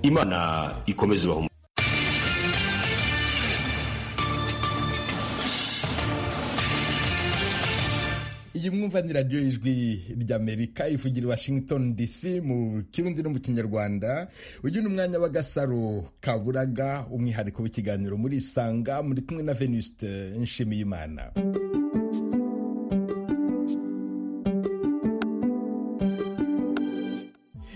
imana ikomeze ibaha iyi mwumva ni radiyo ijwi ry'amerika ivugira i washington dc mu kirundi no mu kinyarwanda uyu ni umwanya w'agasaro kaburaga umwihariko w'ikiganiro muri isanga muri kumwe na venuste nshimiyimana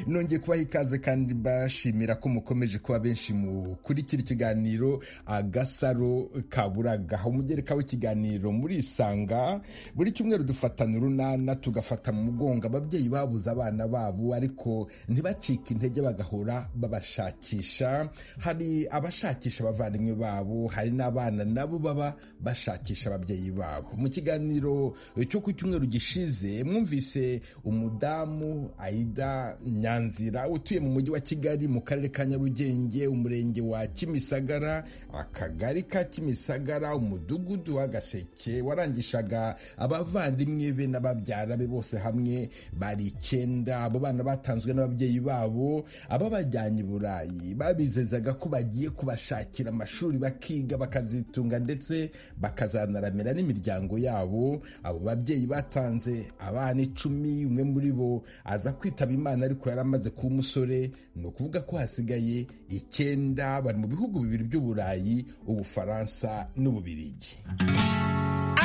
nongeye kubaha ikaze kandi bashimira ko mukomeje kuba benshi mukurikira ikiganiro agasaro kaburaga umugereka w'ikiganiro muri isanga buri cyumweru dufatana urunana tugafata mu mugongo ababyeyi babuze abana babo ariko ntibacike intege bagahora babashakisha hari abashakisha abavandimwe babo hari n'abana nabo baba bashakisha ababyeyi babo mu kiganiro cyo ku cyumweru gishize mwumvise umudamu aida nyanza nzira utuye mu mujyi wa kigali mu karere ka nyarugenge umurenge wa kimisagara akagari ka kimisagara umudugudu w'agaseke warangishaga abavandimwe be n'ababyara be bose hamwe bari icyenda abo bana batanzwe n'ababyeyi babo ababajyanye i burayi babizezaga ko bagiye kubashakira amashuri bakiga bakazitunga ndetse bakazanaramira n'imiryango yabo abo babyeyi batanze abana icumi umwe muri bo aza kwitaba imana ariko yari amaze kuba umusore ni ukuvuga ko hasigaye icyenda bari mu bihugu bibiri by'uburayi ubufaransa n'ububirigi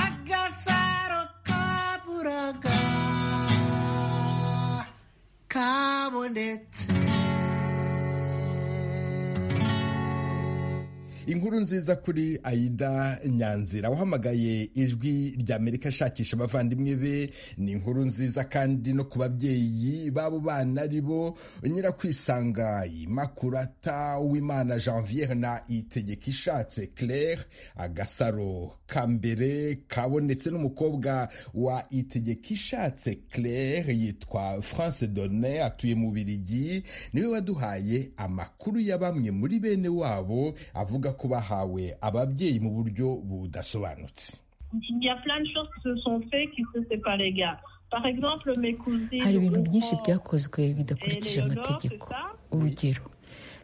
agasaro kaburaga kabonetse inkuru nziza kuri aida nyanzira wahamagaye ijwi ry'amerika ashakisha abavandimwe be ni inkuru nziza kandi no ku babyeyi b'abo bana ari bo nyirakwisanga imakurata uwimana janviere na itegeka ishatse claire agasaro ka mbere kabonetse n'umukobwa wa itegeka ishatse claire yitwa france donne atuye mu birigi niwe waduhaye amakuru ya bamwe muri bene wabo avuga ko bahawe ababyeyi mu buryo budasobanutse hari ibintu byinshi byakozwe bidakurikije amategeko urugero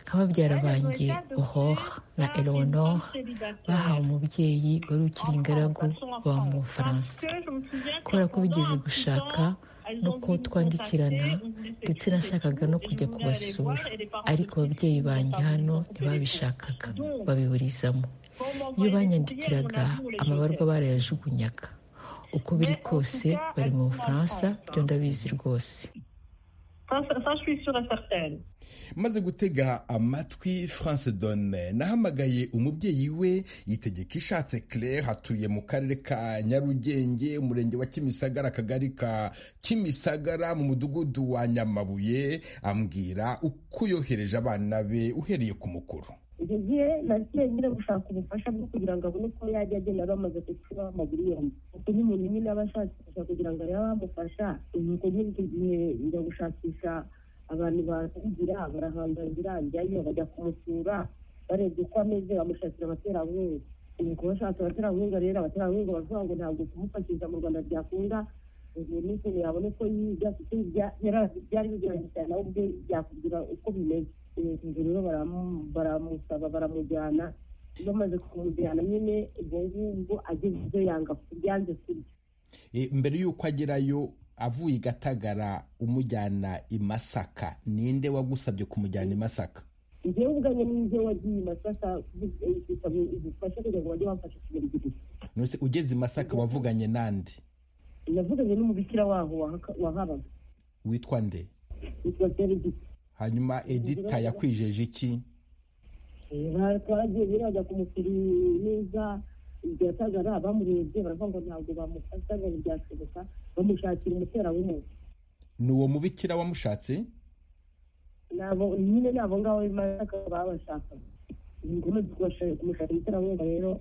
nk'ababyara banjye ohoha na eleonore bahawe umubyeyi wari ukiri ingaragu baba mu bufaransa kubera ko bigeze gushaka nuko twandikirana ndetse nashakaga no kujya kubasura ariko ababyeyi banjye hano ntibabishakaga babiburizamo iyo banyandikiraga amabarwa barayajugunyaga uko biri kose bari mu bufaransa byo ndabizi rwose maze gutega amatwi france donne nahamagaye umubyeyi we yitegeka ishatse claire atuye mu karere ka nyarugenge umurenge wa kimisagara akagari ka kimisagara mu mudugudu wa nyamabuye ambwira uko yohereje abana be uhereye ku mukuru igihe nagiye nyine gushaka ubufasha bwo kugira ngo abone uko yajya agenda bamaze gucura amaguru yombi kuko n'umuntu nyine aba ashakisha kugira ngo arebe abamufasha nuko nyine icyo gihe njya gushakisha abantu bahigira barahangangira njyayo bajya kumusura barebye uko ameze bamushakira abaterankunga nuko bashatse abaterankunga rero abaterankunga baravuga ngo ntabwo kumufashisha mu rwanda byakunda ubu ni ikintu yabona uko yiga kuko byari bigoranye cyane nawe ubwe byakubwira uko bimeze ubwo rero baramusaba baramujyana bamaze kumujyana nyine ubwo ngubwo ageze ibyo yanga byanze kurya mbere y'uko agerayo avuye i gatagara umujyana i masaka ninde wagusabye kumujyana i masaka njyewe ubwanjye n'ibyo wagiye i masaka gusaba ubufasha kugira ngo bajye bamfasha kugera igihe nose ugeze i masaka wavuganye n'andi navuganye n'umubikira waho wahabaga witwa nde witwa serigiti hanyuma edita yakwijeje iki twaragiye birajya kumusura neza ibyatagara bamurebye baravuga ngo ntabwo bamufata ngo ntibyashoboka bamushakira umuterawungu ni uwo mubikira wamushatse nyine ni abo ngabo b'imanza babashakaga ni ngombwa kumushakira umuterawungu rero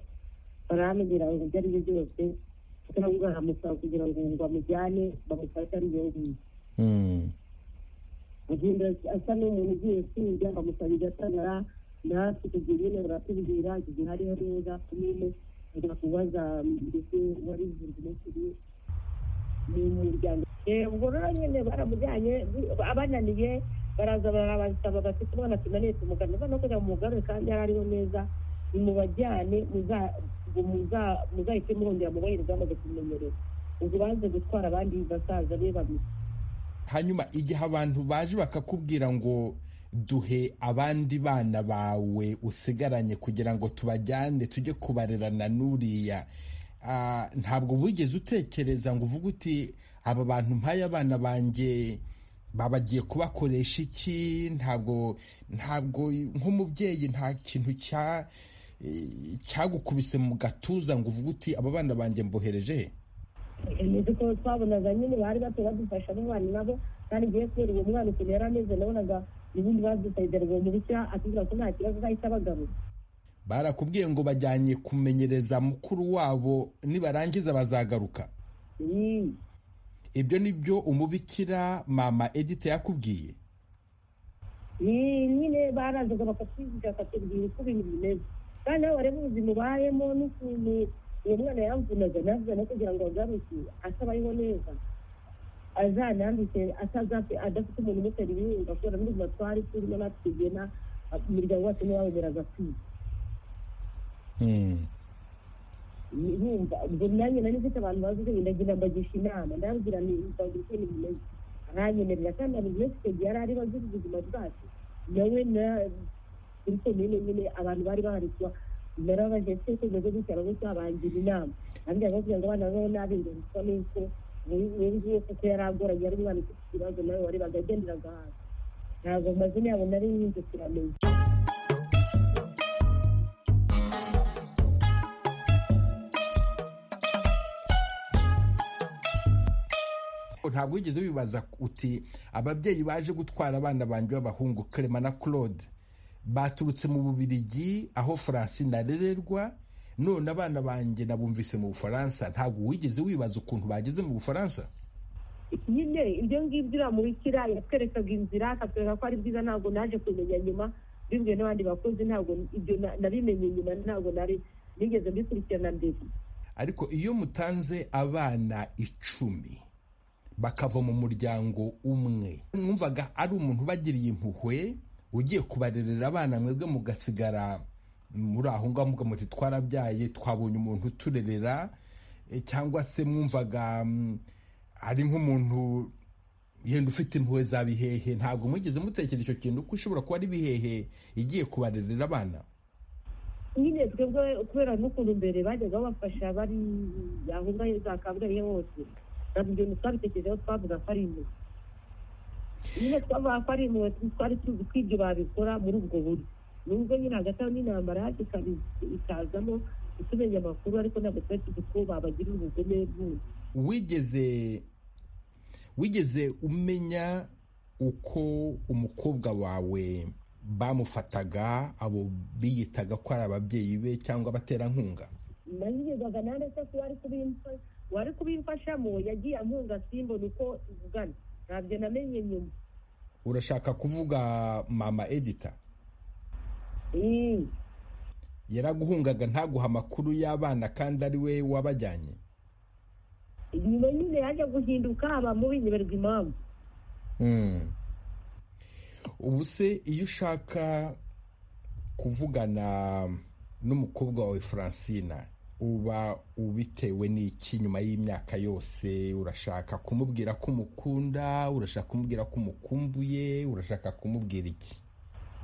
baramubwira ngo ibyo ari byo byose umuterawungu aramusaba kugira ngo bamujyane bamufate ari yo ngiyo agenda asa n'umuntu ugiye kwiga bamusabira atagara natwe tugiye nyine baratubwira igihe hariho neza kumwe ajya kubaza mbese wari ibihumbi n'ikiri ni umuryango ubwo rero nyine baramujyanye abananiye baraza barabasaba bati tubona tunaniye tumugana no kugira ngo mugarure kandi yari ariho neza nimubajyane muzahite mwongera mubonere bwamaze kumenyereza ubwo banze gutwara abandi basaza be babiri hanyuma igihe abantu baje bakakubwira ngo duhe abandi bana bawe usigaranye kugira ngo tubajyane tujye kubarerana n'uriya Ah, ntabwo wigeze utekereza ngo uvuge uti aba bantu mpaye abana banjye babagiye kubakoresha iki ntabwo ntabwo nk'umubyeyi nta kintu cya eh, cyagukubise mu gatuza ngo uvuge uti aba bana banjye mbohereje he?" nizi ko twabonaga nyine bari bato badufasha n'umwana nabo kandi ngiye kubera uwo mwana ukuntu yari ameze nabonaga ubundi badusayidera uwo mubikira atubwira ko nta kibazo azahita abagaruza barakubwiye ngo bajyanye kumenyereza mukuru wabo nibarangiza bazagaruka Ii, ibyo ni byo umubikira mama edita yakubwiye ii, nyine barazaga bakatwiziga bakatubwira uko ibintu bimeze kandi nawe wareba ubuzima ubayemo n'ukuntu uwo mwana yamvunaga navuga no kugira ngo agaruke asaba ariho neza azanandike atazafe adafite umuntu umutera ibihunga kubera n'ubuzima twari turimo natwe tugena umuryango wacu ntiwawemeraga kwiga Mm. yumva ubwo nanjye nari mfite abantu bazi ubwenge ndagira mbagisha inama ndababwira nti nzabwira uko ibintu bimeze aranyemerera kandi abantu benshi icyo gihe yari ari bazi ubuzima bwacu nawe na kuri komine nyine abantu bari baharikwa narabaje ese ko umeze gutya aragutya abangira inama arambwira ngo kugira ngo abana babeho nabi ngo bisa n'uko uyu nguyu kuko yari agoranye yari umwana ufite ikibazo nawe warebaga agenderaga hasi ntabwo amazina yabo nari nyinshi kiramenya ntabwo wigeze wibaza uti ababyeyi baje gutwara abana banjye b'abahungu Clement na claude baturutse mu bubirigi aho francine arererwa none abana banjye nabumvise mu bufaransa ntabwo wigeze wibaza ukuntu bageze mu bufaransa nyine ibyo ngibyo uriya mubikira yatwerekaga inzira akatwereka ko ari byiza ntabwo naje kubimenya nyuma bibwiwe n'abandi bakozi ntabwo ibyo na- nabimenye nyuma ntabwo nari nigeze mbikurikirana mbere ariko iyo mutanze abana icumi bakava mu muryango umwe numvaga ari umuntu ubagiriye impuhwe ugiye kubarerera abana mwebwe mugasigara muri aho ngaho muga muti twarabyaye twabonye umuntu uturerera eh, cyangwa se mwumvaga mm, ari nk'umuntu yenda ufite impuhwe za bihehe ntabwo mwigeze mutekereza icyo kintu ko ushobora kuba ari bihehe igiye kubarerera abana nyine twebwe kubera n'ukuntu mbere bajyaga babafasha bari aho ngaho za kabgayi hose ntabwo ibyo twabitekerejeho twavuga ko ari impuhwe nyine twavuga ko ari impuhwe twari tuzi ko ibyo babikora muri ubwo buryo nubwo nyine hagati aho n'intambara yaje ikabi- ikazamo tumenya amakuru ariko ntabwo twari tuzi ko babagirira ubugome bwose wigeze wigeze umenya uko umukobwa wawe bamufataga abo biyitaga ko ari ababyeyi be cyangwa abaterankunga nayigezaga nanjye se ko wari kubimfa- wari kubimfashamo yagiye ampunga simbona uko ivugana ntabyo namenye nyuma urashaka kuvuga mama edita Mm. yaraguhungaga ntaguha amakuru y'abana kandi ari we wabajyanye nyuma nyine yaje guhinduka aba mubi nyiberwa impamvu Mm. ubu se iyo ushaka kuvugana n'umukobwa wawe francina uba ubitewe n'iki nyuma y'imyaka yose urashaka kumubwira ko umukunda urashaka kumubwira ko umukumbuye urashaka kumubwira iki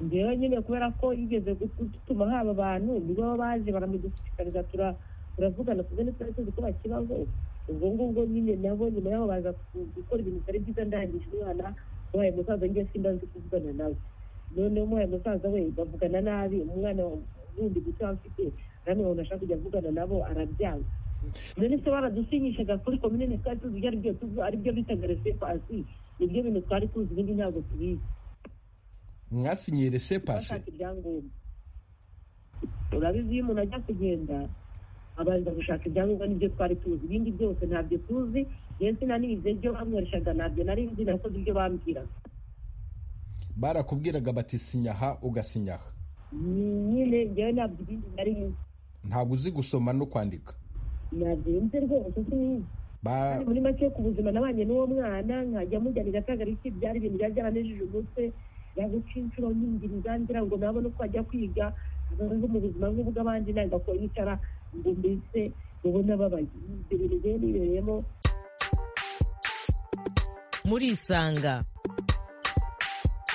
njyewe nyine kubera ko yigeze gutuma haba abantu nibo baba baje baramudushishikariza tura- turavugana kuko ntitwari tuzi ko bakibaho ubwo ngubwo nyine nabo nyuma yaho baza ku- gukora ibintu bitari byiza ndangije umwana ubaye musaza njye simba nzi kuvugana nawe noneho umubaye musaza we bavugana nabi umwana wundi guto afite namwe umuntu ashaka kujya avugana nabo arabyanga none se baradusinyishaga kuri komine twari tuzi ibyo aribyo tuzi- aribyo bitaga resepo asi nibyo bintu twari tuzi ibindi ntabwo tubizi mwasinyiye resepasi bashaka ibyangombwa urabizi iyo umuntu ajya kugenda abanza gushaka ibyangombwa n'ibyo twari tuzi ibindi byose ntabyo tuzi yewe sinanize ibyo bamworeshaga ntabyo nari nzi nakoze ibyo bambwiraga barakubwiraga bati sinyaha ugasinyaha Ni- nyine njyewe ntabwo ibindi nari nzi ntabwo uzi gusoma no kwandika ntabyo nzi rwose sinizi Ba- kandi muri make ku buzima nabanye n'uwo mwana nkajya mujyanira akagariki byari ibintu byari byaranejeje umutwe yaguca inshuro nyingiriza ngira ngo nabone uko ajya kwiga ngo mu buzima nk'ubw'abandi nagakora yicara ngo mbese ubone ababaye ibyo bintu byari bibereyemo murisanga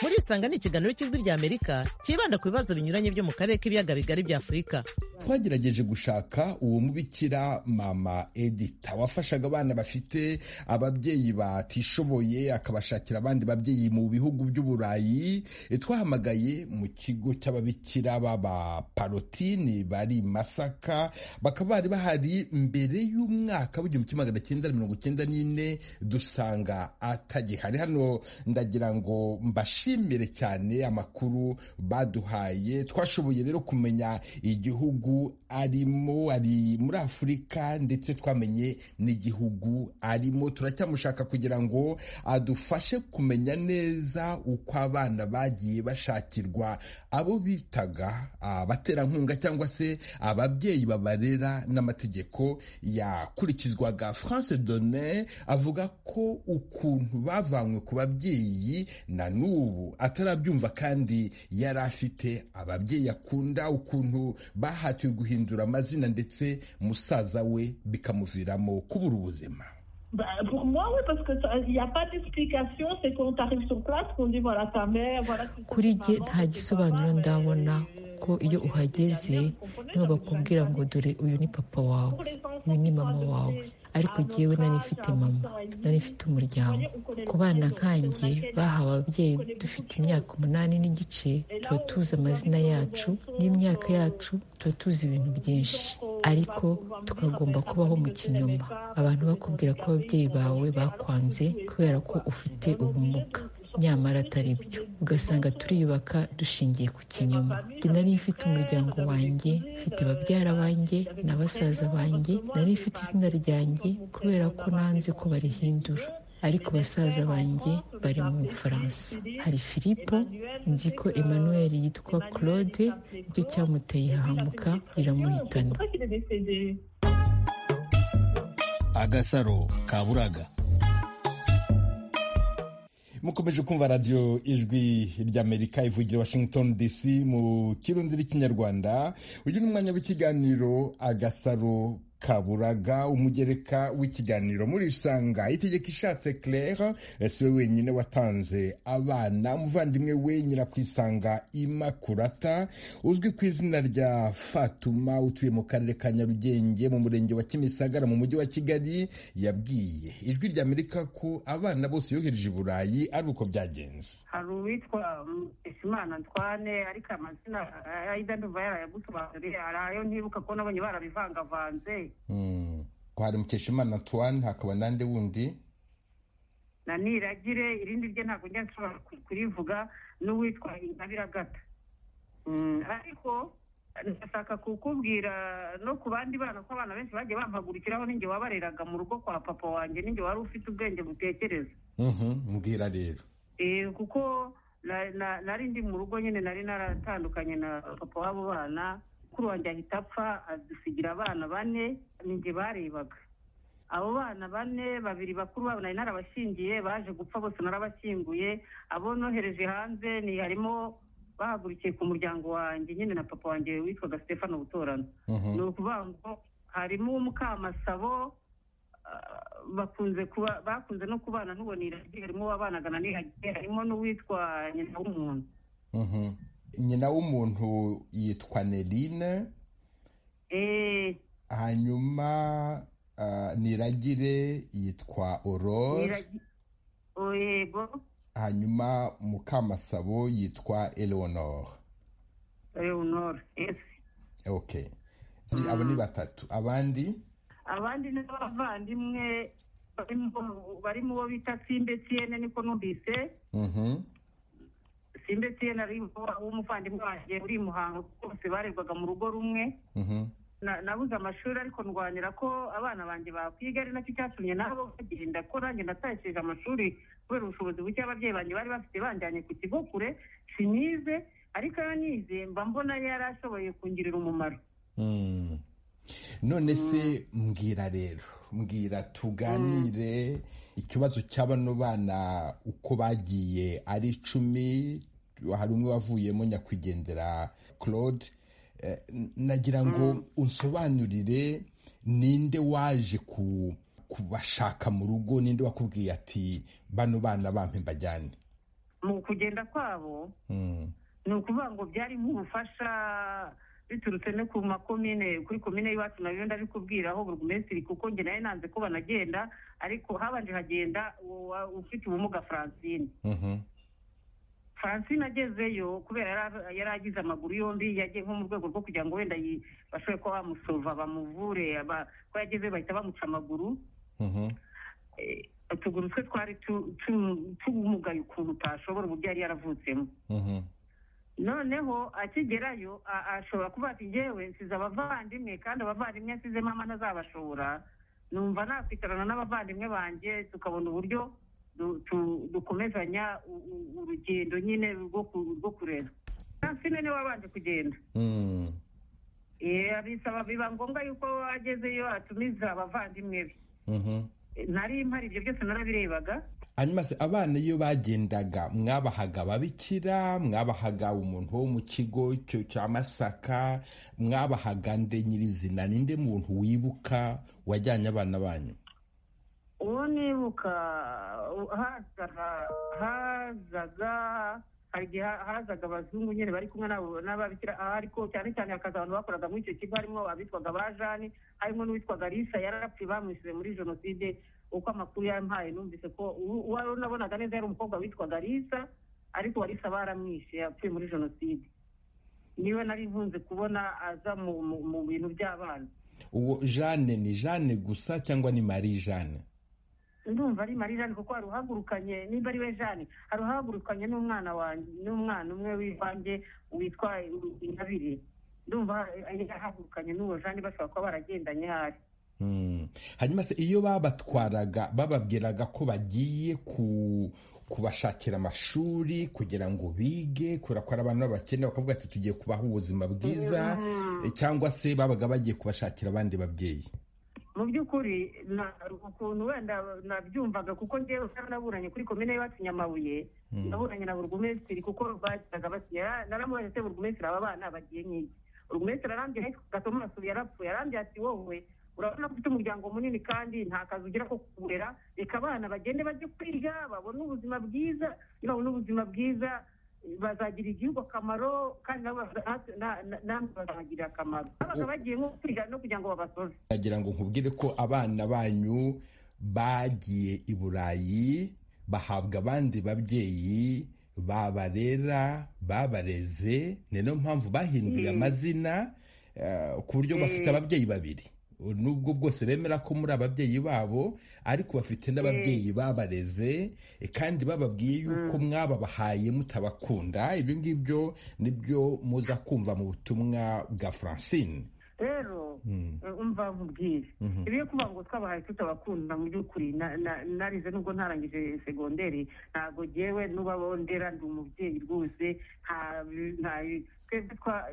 murisanga ni ikiganiro cy'ijwi rya amerika cyibanda ku bibazo binyuranye byo mu karere k'ibiyaga bigari bya afurika twagerageje gushaka uwo mubikira mama edita wafashaga abana bafite ababyeyi batishoboye akabashakira abandi babyeyi mu bihugu by'uburayi E, twahamagaye mu kigo cy'ababikira b'abaparotini bari i masaka bakaba bari bahari mbere y'umwaka w'igihumbi kimwe magana cyenda mirongo icyenda n'ine dusanga atagihari hano ndagira ngo mbashimire cyane amakuru baduhaye twashoboye rero kumenya igihugu arimo ari muri afurika ndetse twamenye n'igihugu arimo turacyamushaka kugira ngo adufashe kumenya neza uko abana bagiye bashakirwa abo bitaga abaterankunga cyangwa se ababyeyi babarera n'amategeko yakurikizwaga france donne avuga ko ukuntu bavanywe ku babyeyi na n'ubu atarabyumva kandi yari afite ababyeyi akunda ukuntu bahatiwe guhindura amazina ndetse musaza we bikamuviramo kubura ubuzima Bah, pour moi, oui, parce qu'il n'y a pas d'explication. C'est quand on arrive sur place qu'on dit voilà ta mère, voilà tu sais, Kuri ta jye maman, nta c'est gisobanuro papa, ndabona euh, ko iyo uhageze niba bakubwira ngo dore uyu ni papa wawe uyu ni mama wawe ariko jyewe nari mfite mama nari mfite umuryango ku bana nkanjye bahawe ababyeyi dufite imyaka umunani n'igice tuba tuzi amazina yacu n'imyaka yacu tuba tuzi ibintu byinshi ariko tukagomba kubaho mu kinyoma abantu bakubwira ko ababyeyi bawe bakwanze kubera ko ufite ubumuga nyamara atari byo ugasanga turiyubaka dushingiye ku kinyoma Njye nari mfite umuryango wanjye mfite babyara banjye na basaza banjye nari mfite izina ryanjye kubera ko nanze ko barihindura ariko basaza banjye bari mu bufaransa hari filipo nzi ko emmanuel yitwa claude icyo cyamuteye ihahamuka riramuhitana C'est pour ça qu'il est décédé. agasaro ka buraga mukomeje kumva radiyo ijwi ry'amerika ivugira washington dc mu kirundi n'ikinyarwanda uyu ni umwanya w'ikiganiro agasaro kaburaga umugereka w'ikiganiro murisanga itegeko ishatse claire si we wenyine watanze abana umuvandimwe we nyirakwisanga imakurata uzwi ku izina rya fatuma utuye mu karere ka nyarugenge mu murenge wa kimisagara mu mujyi wa kigali yabwiye ijwi ry'amerika ko abana bose yohereje i burayi ari uko byagenze hari uwitwa Muteshimana Antoine ariko amazina ayida ndumva yarayagusobanuriye hari ayo ntibuka ko nabonye barabivangavanze Mm. ko hari mukeshimana antoine hakaba n'andi wundi na niragire irindi rye ntabwo njya nshobora ku- kurivuga n'uwitwa intabiragata Mm, ariko ndashaka kukubwira no ku bandi bana ko abana benshi bagiye bampagurikiraho ninjye wabareraga mu rugo kwa papa wanjye ninjye wari ufite ubwenge butekereza Mhm, mbwira rero Eh, kuko na- na- nari ndi mu rugo nyine nari naratandukanye na papa w'abo bana mukuru wanjye ahita apfa adusigira abana bane ninjye barebaga abo bana bane babiri bakuru babo nari narabashingiye baje gupfa bose narabashyinguye abo nohereje hanze ni harimo bahagurukiye ku muryango wanjye nyine na papa wanjye witwaga stefano butorano Mhm. ni ukuvuga ngo harimo umukamasabo ah, bakunze kuba bakunze no kubana n'uwo niragiye harimo uwabanaga na niragiye harimo n'uwitwa nyina w'umuntu Mhm. nyina w'umuntu yitwa nerine Eh, hanyuma ah, niragire yitwa orore Niragi- oh, yego hanyuma mukamasabo yitwa eleonore leonore yes okay abo ni batatu abandi abandi ni abavandimwe barimo- barimo uwo bita simbe tiene niko numvise Mhm. simbe tiene ari w'umuvandimwe wanjye uri i muhango bose barerwaga mu rugo rumwe Mhm. Na- nabuze amashuri ariko ndwanira ko abana banjye bakwiga ari nacyo cyatumye nabo bagenda ko nanjye natashije amashuri kubera ubushobozi buke ababyeyi banjye bari bafite banjyanye ku kigo kure sinize ariko iyo nize mba mbona yari ashoboye kungirira umumaro Mm. none se mbwira rero mbwira tuganire ikibazo cy'abano bana uko bagiye ari icumi hari umwe wavuyemo nyakwigendera claude Eh, n- nagira ngo unsobanurire ninde waje ku kubashaka mu rugo ninde wakubwiye ati bano bana bampe mbajyane mu kugenda kwabo Mm. ni ukuvuga ngo byari nk'ubufasha biturutse no ku makomine kuri komine y'iwacu nayo ndabikubwiraho burugumesitiri kuko njye nayo nanze ko banagenda ariko habanje hagenda uwa- ufite ubumuga francine Mhm. francine agezeyo kubera yari- yari agize amaguru yombi yagiye nko mu rwego rwo kugira ngo wenda yi- bashobore kuba bamusova bamuvure aba- ko yageze bahita bamuca amaguru Mhm. Eh, utuguru twe twari tu- tu- tumugaye ukuntu utashobora uburyo yari yaravutsemo Mhm. noneho akigerayo a- ashobora kuba ati ngewe nsize abavandimwe kandi abavandimwe nsize mama ntazabashobora numva nakwicarana n'abavandimwe banjye tukabona uburyo du- tu- dukomezanya u- u- urugendo nyine rwo ku- rwo kurera francine niwe wabanje kugenda Mm. Eh, abisaba biba ngombwa yuko agezeyo atumiza abavandimwe be Mhm. Eh, nari mpari ibyo byose narabirebaga hanyuma se abana iyo bagendaga mwabahaga ababikira mwabahaga umuntu wo mu kigo cyo cya masaka mwabahaga nde nyirizina ninde muntu wibuka wajyanye abana banyu uwo nibuka u- hazaga hazaga hari igihe ha- hazaga abazungu nyine bari kumwe n'abo- n'ababikira aha ariko cyane cyane hakaza abantu bakoraga muri icyo kigo harimo abitwaga ba jani harimo n'uwitwaga risa yarapfuye bamwishyuye muri jenoside uko amakuru yampaye numvise ko uwo uwo wari unabonaga neza yari umukobwa witwaga risa ariko uwa risa baramwishe yapfuye muri jenoside niwe nari nkunze kubona aza mu- mu- mu bintu by'abana uwo jane ni jane gusa cyangwa ni marie jane ndumva ari marie jeanne kuko hari uhagurukanye nimba ari we jeanne hari uhagurukanye n'umwana wanjye n'umwana umwe w'ivange witwa intabire ndumva yahagurukanye n'uwo jeanne bashobora kuba baragendanye hari Mm. hanyuma se iyo babatwaraga bababwiraga ko bagiye ku kubashakira amashuri kugira ngo bige kubera ko ari abana b'abakene bakavuga ati tugiye kubaha ubuzima bwiza eh, cyangwa se babaga bagiye kubashakira abandi babyeyi mu by'ukuri na- ukuntu wenda nabyumvaga kuko ngewe kandi naburanye kuri komine y'iwacu nyamabuye naburanye na burugumesitiri kuko bagiraga bati naramubaje se burugumesitiri aba bana bagiye nk'iki burugumesitiri arambye ariko gatoma arasubiye yarapfuye arambye ati wowe urabona ko ufite umuryango munini kandi nta kazi ugira ko kurera reka abana bagende bajye kwiga babone ubuzima bwiza iyo babona ubuzima bwiza bazagira igihugu akamaro kandi nabo baza- na- na- namwe bazagirira akamaro babaga bagiye nko kwiga no kugira ngo babasoze nagira ngo nkubwire ko abana banyu bagiye i burayi bahabwa abandi babyeyi babarera babareze ni nayo mpamvu bahinduriye amazina eh, ku buryo bafite ababyeyi babiri nubwo bwose bemera ko muri ababyeyi babo ariko bafite n'ababyeyi babareze eh, kandi bababwiye yuko mwababahaye mutabakunda ibyo ngibyo nibyo muza kumva mu butumwa bwa francine rero Mm. eh, umva nkubwire Mhm. ibyo kuvuga ngo twabahaye tutabakunda mu by'ukuri na- na- narize nubwo ntarangije segonderi ntabwo ngewe n'ubabo ndera ndi umubyeyi rwose nta nta- twebwe twa-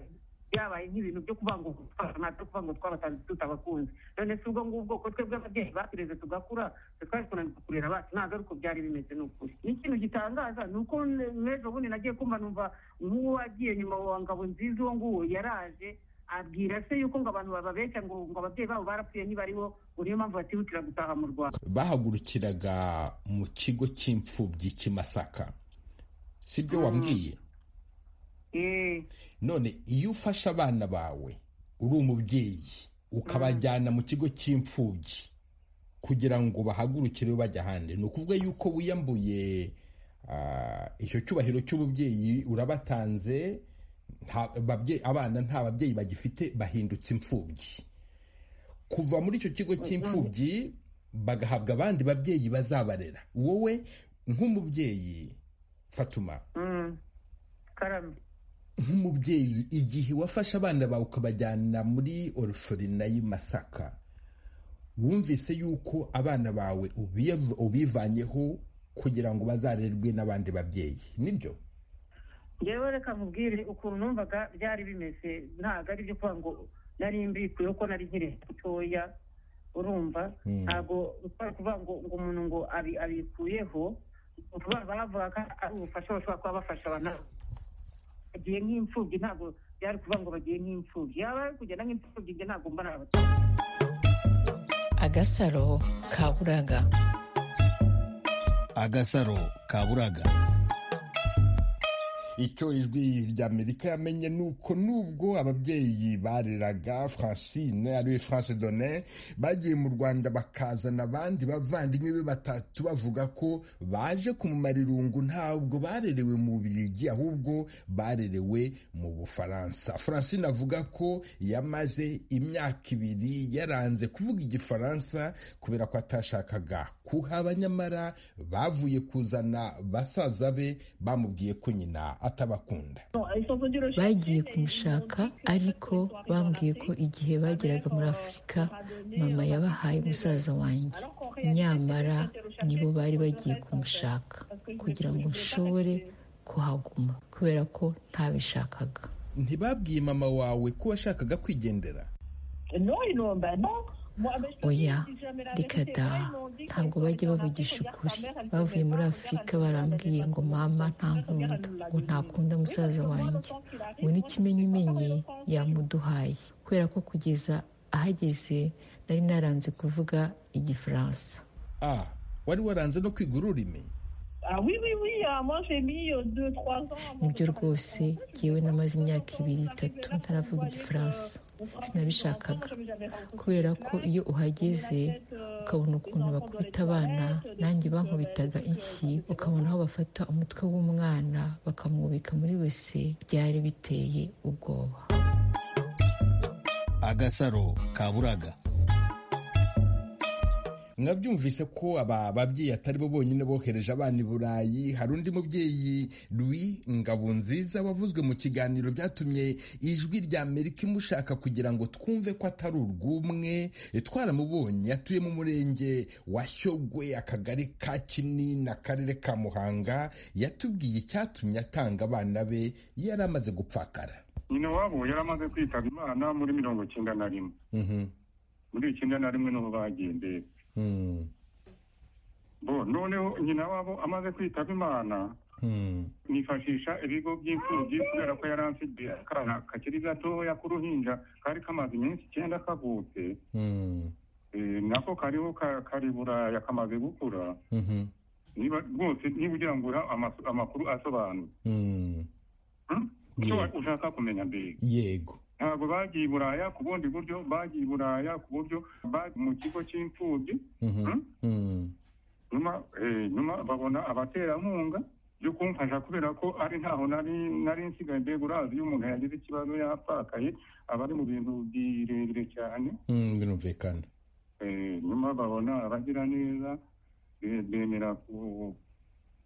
byabaye nk'ibintu byo kuvuga ngo gutwara ntabyo kuvuga ngo twabatanze tutabakunze none se ubwo ngubwo ko twebwe ababyeyi batureze tugakura twe twari kunanirwa kurera abacu ntabwo ari uko byari bimeze ni ukuri n'ikintu gitangaza ni uko n- n'ejo bundi nagiye kumva numva nk'uwo wagiye nyuma wa ngabo nziza uwo nguwo yaraje abwira se yuko ngo abantu bababeshya ngo ngo ababyeyi babo barapfuye niba ari bo ngo niyo mpamvu batihutira gutaha mu rwanda bahagurukiraga mu kigo cy'imfubyi cy'i Masaka si byo wambwiye Eh, none iyo ufashe abana bawe uri umubyeyi ukabajyana mu kigo cy'imfubyi kugira ngo bahagurukire bajya ahandi ni ukuvuga yuko wiyambuye ah, icyo cyubahiro cy'ububyeyi urabatanze nta- babye- abana nta babyeyi bagifite bahindutse imfubyi kuva muri icyo kigo cy'imfubyi bagahabwa abandi babyeyi bazabarera wowe nk'umubyeyi fatuma mm, karame nk'umubyeyi igihe wafashe abana bawe ukabajyana muri orufurina y'i Masaka wumvise yuko abana bawe ubiv- ubivanyeho kugira ngo bazarerwe n'abandi babyeyi nibyo ngewe reka nkubwire ukuntu numvaga byari bimeze ntabwo ari byo kuvuga ngo nari mbikuyeho ko nari nkiri mutoya urumva ntabwo ushobora kuvuga ngo ngo umuntu ngo abi- abikuyeho vuba bavuga ko ari ubufasha bashobora kuba bafasha abantu bagiye nk'imfubyi ntabwo byari kuvuga ngo bagiye nk'imfubyi yaba ari kugenda nk'imfubyi njye ntabwo mbona agasaro ka buraga agasaro ka buraga icyo ijwi ry'amerika yamenye ni uko nubwo ababyeyi bareraga francine ariwe france donne bagiye mu rwanda bakazana abandi bavandimwe be batatu bavuga ko baje kumumara irungu ntabwo barerewe mu birigi ahubwo barerewe mu bufaransa francine avuga ko yamaze imyaka ibiri yaranze kuvuga igifaransa kubera ko atashakaga kuhaba nyamara bavuye kuzana basaza be bamubwiye ko nyina atabakunda bagiye kumushaka ariko bambwiye ko igihe bageraga muri afurika mama yabahaye musaza wanjye nyamara nibo bari bagiye kumushaka kugira ngo nshobore kuhaguma kubera ko ntabishakaga ntibabwiye mama wawe ko washakaga kwigendera Non, ils n'ont ben non. Moi, avec- oya si jamais la reka vérité, da ils m'ont dit que ntabwo quand bajya ils bavugisha arrivent, ukuri regarde, ta mère, elle bavuye te muri regarde, afurika regarde, barambwiye ngo mama ntankunda ngo ntakunda musaza wanjye ngo n'ikimenyimenyi yamuduhaye kubera ko kugeza ahageze nari naranze kuvuga igifaransa ah wari waranze no kwiga ururimi Ah oui, oui, oui, ah, moi j'ai mis 2-3 ans. nibyo rwose ngewe namaze imyaka ibiri itatu ntaravuga igifaransa sinabishakaga kubera ko iyo uhageze ukabona ukuntu bakubita abana nanjye bankubitaga iki ukabona aho bafata umutwe w'umwana bakamwubika muri wese byari biteye ubwoba agasaro ka buraga mwabyumvise ko aba babyeyi atari bo bonyine bohereje abana i burayi hari undi mubyeyi louis ngabunziza wavuzwe mu kiganiro byatumye ijwi rya amerika imushaka kugira ngo twumve ko atari urw'umwe twaramubonye atuye mu murenge wa shyogwe akagari ka kinini akarere ka muhanga yatubwiye icyatumye atanga abana be yari amaze gupfakara nyina wabo yari amaze kwitaba imana muri mirongo icyenda na rimwe Mhm. muri icyenda na rimwe niho bagendeye Mhm. bo noneho nyina wabo amaze kwitaba imana Mhm. nifashisha ibigo by'imfubyi kubera ko yari afite akana kakiri gatoya k'uruhinja kari kamaze iminsi icyenda kavutse Mhm. eh, nako kariho ka- kari buraya kamaze gukura Mhm. niba rwose niba ugira ngo ura amasu- amakuru asobanutse Mhm. Hmm? icyo Yego. ushaka kumenya mbega yego ntabwo bagiye i buraya ku bundi buryo bagiye i buraya ku buryo bagiye mu kigo cy'imfubyi Mhm. Mhm. nyuma eh, nyuma babona abaterankunga byo kumfasha kubera ko ari ntaho nari nari nsigaye mbega urazi iyo umuntu yagize ikibazo yapfakaye aba ari mu bintu birebire cyane Mhm, birumvikana Eh, nyuma babona abagira neza be- bemera ku-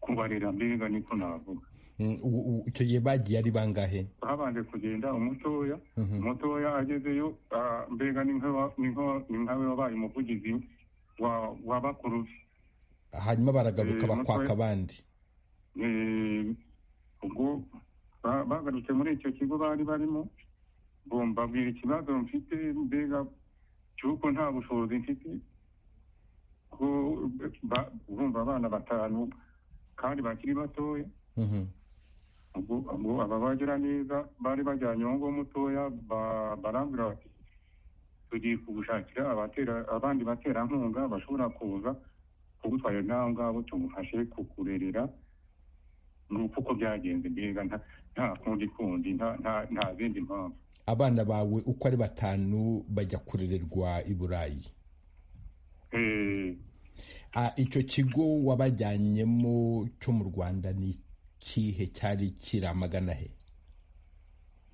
kubarera mbega niko navuga Mm, u- u- icyo gihe bagiye ari bangahe babanje kugenda umutoya Mhm. umutoya agezeyo ah, mbega ni nka- ni nka- ni nkawe wabaye umuvugizi wa wa bakuru be hanyuma baragaruka Eh, bakwaka mutwe. abandi Eh, ubwo ba- bagarutse muri icyo kigo bari barimo bo mbabwira ikibazo mfite mbega cy'uko nta bushobozi mfite ko ba- urumva abana batanu kandi bakiri batoya Mhm. ubwo ubwo aba bagira neza bari bajyanye uwo nguwo mutoya ba- barambwira bati tugiye kugushakira abatera- abandi baterankunga bashobora kuza kugutwarira n'aho ngaho tumufashe kukurerera ni uko uko byagenze mbega nta- nta kundi kundi nta- nta nta zindi mpamvu abana bawe uko ari batanu bajya kurererwa i burayi Eh, Ah, icyo kigo wabajyanyemo cyo mu rwanda ni ikihe cyari kiramagana he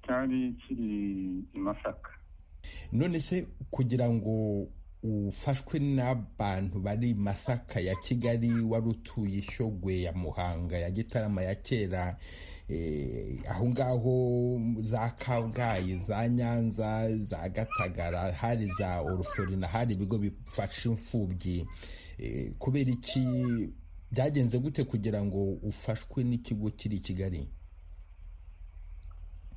cyari kiri i masaka none se kugira ngo ufashwe n'abantu bari i masaka ya kigali wari utuye ishogwe ya muhanga ya gitarama ya kera eh, aho ngaho za kabgayi za nyanza za gatagara hari za oruforina hari ibigo bifasha imfubyi Eh, kubera iki byagenze gute kugira ngo ufashwe n'ikigo kiri i kigali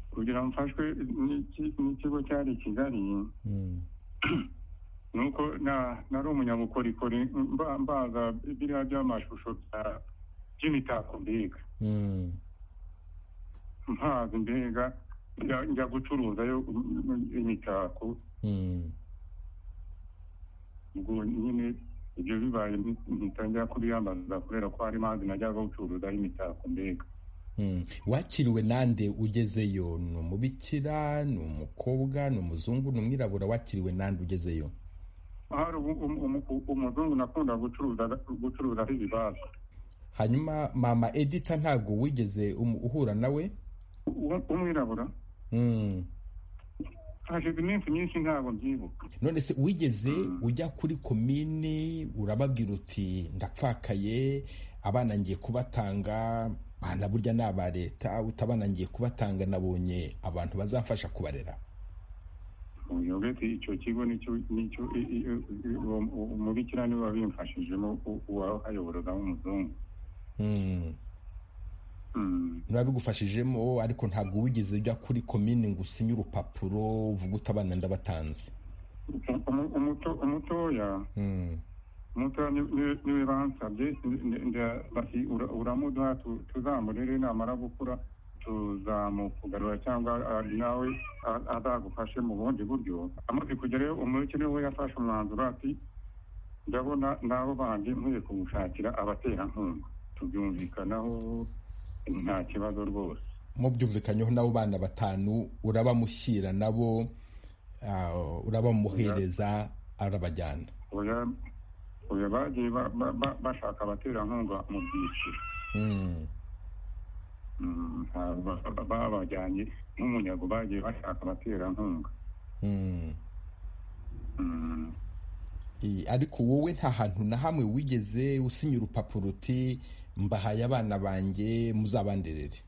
kugira ngo mfashwe n'iki- n'ikigo cyari i kigali nuko na- nari umunyabukorikori mba- mbaza biriya by'amashusho bya- by'imitako mbega mpazi mbega njya- njya gucuruzayo imitako ubwo nyine ibyo bibaye ntitangira kubiyambaza kubera ko hari mazi najyaga gucuruzaho imitako mbega Mm. wakiriwe nande ugezeyo ni umubikira ni umukobwa ni umuzungu ni umwirabura wakiriwe nande ugezeyo hari umu- umu- umu- umuzungu nakunda gucuruza- gucuruzaho ibibazo hanyuma mama edita ntabwo wigeze umu- uhura nawe Uwo- umwirabura Mm. hashize iminsi myinshi ntabwo mbyibuka none se wigeze ujya kuri komini urababwira uti ndapfakaye abana ngiye kubatanga bana burya ni aba leta utabana ngiye kubatanga nabonye abantu bazamfasha kubarera uyobete icyo kigo nicyo nicyo i- i- i- uwo- uwo umubikira niwe wabimfashijemo u- uwahayoboraga w'umuzungu Mm. Mm. nabigufashijemo ariko ntabwo wigeze ujya kuri komini ngo usinye urupapuro uvuga uti abana ndabatanze Umu- umuto- umutoya Mm. umutoya ni- ni- niwe bansabye ni- ni- nda- bati "Ura- uramuduha tu- tuzamurere namara gukura tuzamukugarura cyangwa ah, nawe ah, azagufashe mu bundi buryo amaze kugerayo umureke niwe yafashe umwanzuro ati ndabona n'abo bandi nkwiye kumushakira abaterankunga tubyumvikanaho nta kibazo rwose mubyumvikanyeho nabo bana batanu urabamushyira nabo ah, urabamuhereza arabajyana oya oya bagiye ba- ba- ba- bashaka abaterankunga mu byiciro Mm. Mm, ah, ba- ba- babajyanye nk'umunyago bagiye bashaka abaterankunga Mm. Mm. Eh, ariko wowe nta hantu na hamwe wigeze usinya urupapuro uti mbahaye abana banjye muzabanderere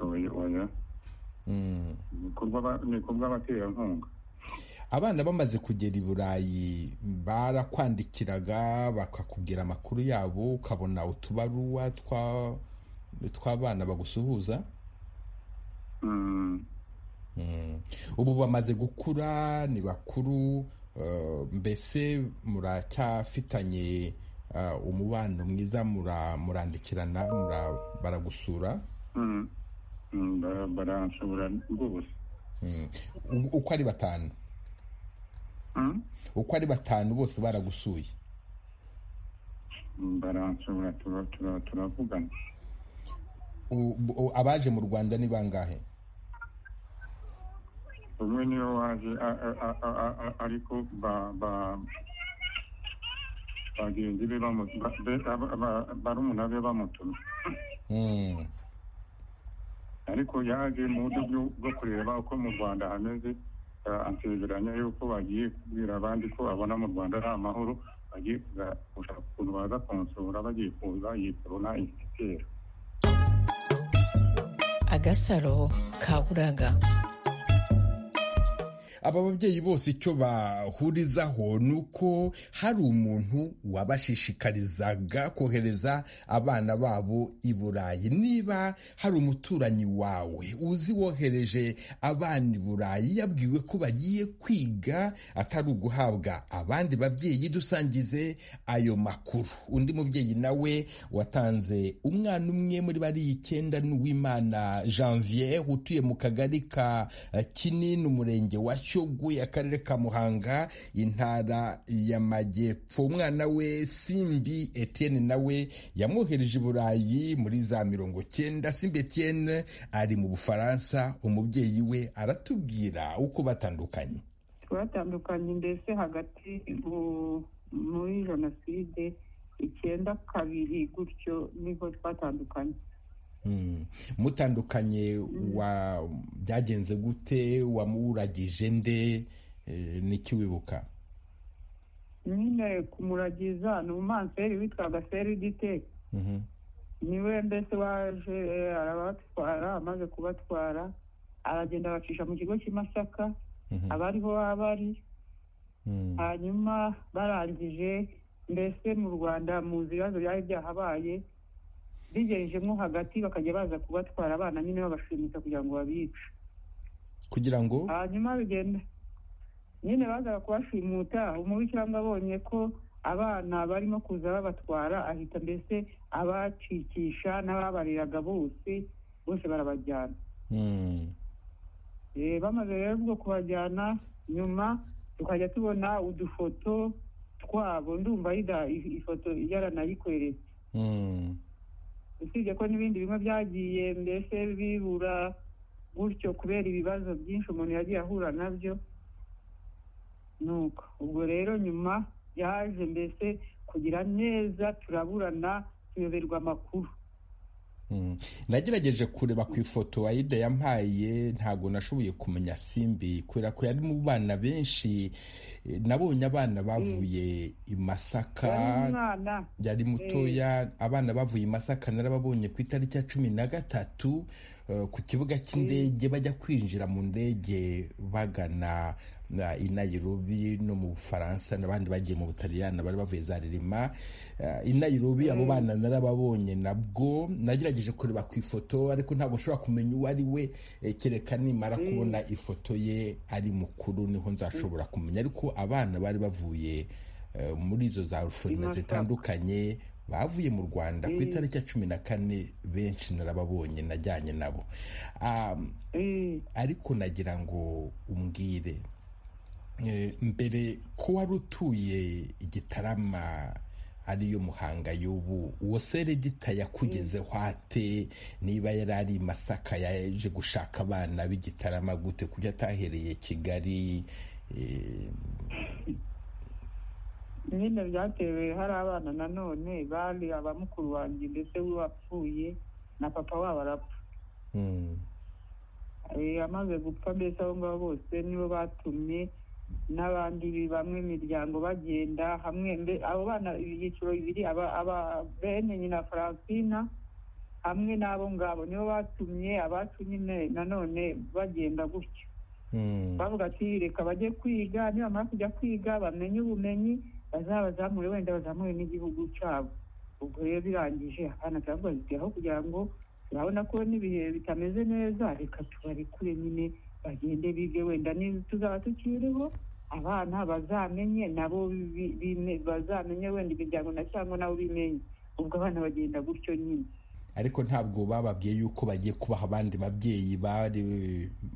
oya oya Mm. ni kubw'abaterankunga abana bamaze kugera i burayi barakwandikiraga bakakubwira amakuru yabo ukabona utubaruwa twa- tw'abana bagusuhuza Mm, Mm. ubu bamaze gukura ni bakuru eh, mbese muracyafitanye eh, umubano mwiza mura- murandikirana mura- baragusura mm, mm, bara- baranshobora rwose Mm. U- uko ari batanu Mm, uko ari batanu bose baragusuye mm, baranshobora tura- tura- turavugana U- u- abaje mu rwanda ni bangahe umwe niwe waje a- a- a- a- a- a- ariko ba ba bagenzi be bamu- ba- be- aba- aba- barumuna be bamutumye Mm. ariko yaje mu buryo bwo- bwo kureba uko mu rwanda hameze eh, ansezeranya yuko bagiye kubwira abandi ko abona mu rwanda ari amahoro bagiye kuza gushaka ukuntu baza kunsura bagiye kuza yitorona igitero agasaro ka buraga aba babyeyi bose icyo bahurizaho ni uko hari umuntu wabashishikarizaga kohereza abana babo i burayi niba hari umuturanyi wawe uzi wohereje abana i burayi yabwiwe ko bagiye kwiga atari uguhabwa abandi babyeyi dusangize ayo makuru undi mubyeyi nawe watanze umwana umwe muri bariya icyenda ni uwimana janvier utuye mu kagari ka eh, kinini umurenge wa shyogwe akarere ka muhanga intara y'amajyepfo umwana we simbi etienne nawe yamwohereje i burayi muri za mirongo cyenda simbi etienne ari mu bufaransa umubyeyi we aratubwira uko batandukanye twatandukanye mbese hagati mu- muri jenoside icyenda kabiri gutyo niho twatandukanye Mm. mutandukanye wa byagenze gute wamuragije nde Eh, niki wibuka nyine kumuragiza ni umumanseri witwaga seridite Mhm. niwe mbese waje eh, arabatwara amaze kubatwara aragenda abacisha mu kigo cy'i masaka Mhm. abariho babari Mm. hanyuma barangije mbese mu rwanda mu nzira ibibazo byari byahabaye bigerejemo hagati bakajya baza kubatwara abana nyine babashimuta kugira ngo babice kugira ngo hanyuma bigenda nyine bazaga kubashimuta umubikiranga abonye ko abana barimo kuza babatwara ahita mbese abacikisha n'ababariraga bose bose barabajyana Eh, bamaze rero ubwo kubajyana nyuma tukajya tubona udufoto twabo ndumva yida i- ifoto yaranayikweretse usibye ko n'ibindi bimwe byagiye mbese bibura gutyo kubera ibibazo byinshi umuntu yagiye ahura nabyo nuko ubwo rero nyuma yaje mbese kugira neza turaburana tuyoberwa amakuru Mm. nagerageje kureba ku ifoto wayida yampaye ntabwo nashoboye kumenya simbi kubera ko yari mu bana benshi Eh, nabonye abana bavuye i Wari masaka umwana yari mutoya abana bavuye i masaka narababonye ku itariki ya cumi na gatatu eh, ku kibuga cy'indege bajya kwinjira mu ndege bagana na- i nairobi no mu bufaransa n'abandi bagiye mu butaliyani bari bavuye za ririma Eh, i nairobi abo bana narababonye nabwo nagerageje kureba ku ifoto ariko ntabwo nshobora kumenya uwo ari we eh, kereka nimara Mm. kubona ifoto ye ari mukuru niho nzashobora kumenya ariko abana bari bavuye eh, muri izo za rufurina Masaka. zitandukanye bavuye mu rwanda ku Mm. itariki ya cumi na kane benshi narababonye najyanye nabo Um, Eh, ariko nagira ngo umbwire eh, mbere ko wari utuye igitarama ariyo muhanga y'ubu uwo seredita yakugezeho ate niba yari ari i masaka yaje gushaka abana b'igitarama gute kuko atahereye kigali eh, nyine byatewe hari abana nanone bari abamukuru wanjye mbese we wapfuye na papa wabo arapfa mm, Eh, amaze gupfa mbese abo ngabo bose nibo batumye n'abandi bi- bamwe imiryango bagenda hamwe mbe- abo bana ibyiciro bibiri aba- aba- bene nyina faransina hamwe n'abo ngabo nibo batumye abacu nyine nanone bagenda gutyo mm. bavuga ati reka bajye kwiga nibamara kujya kwiga bamenye ubumenyi bazabazamure wenda bazamure n'igihugu cyabo ubwo rero birangije abana turababazitiye aho kugira ngo turabona ko n'ibihe bitameze neza reka tubarekure nyine bagende bige wenda niba tuzaba tukiriho abana bazamenye nabo bi- bime- bazamenye wenda imiryango na cyangwa nabo bimenye ubwo abana bagenda gutyo nyine ariko ntabwo bababwiye yuko bagiye kubaha abandi babyeyi bari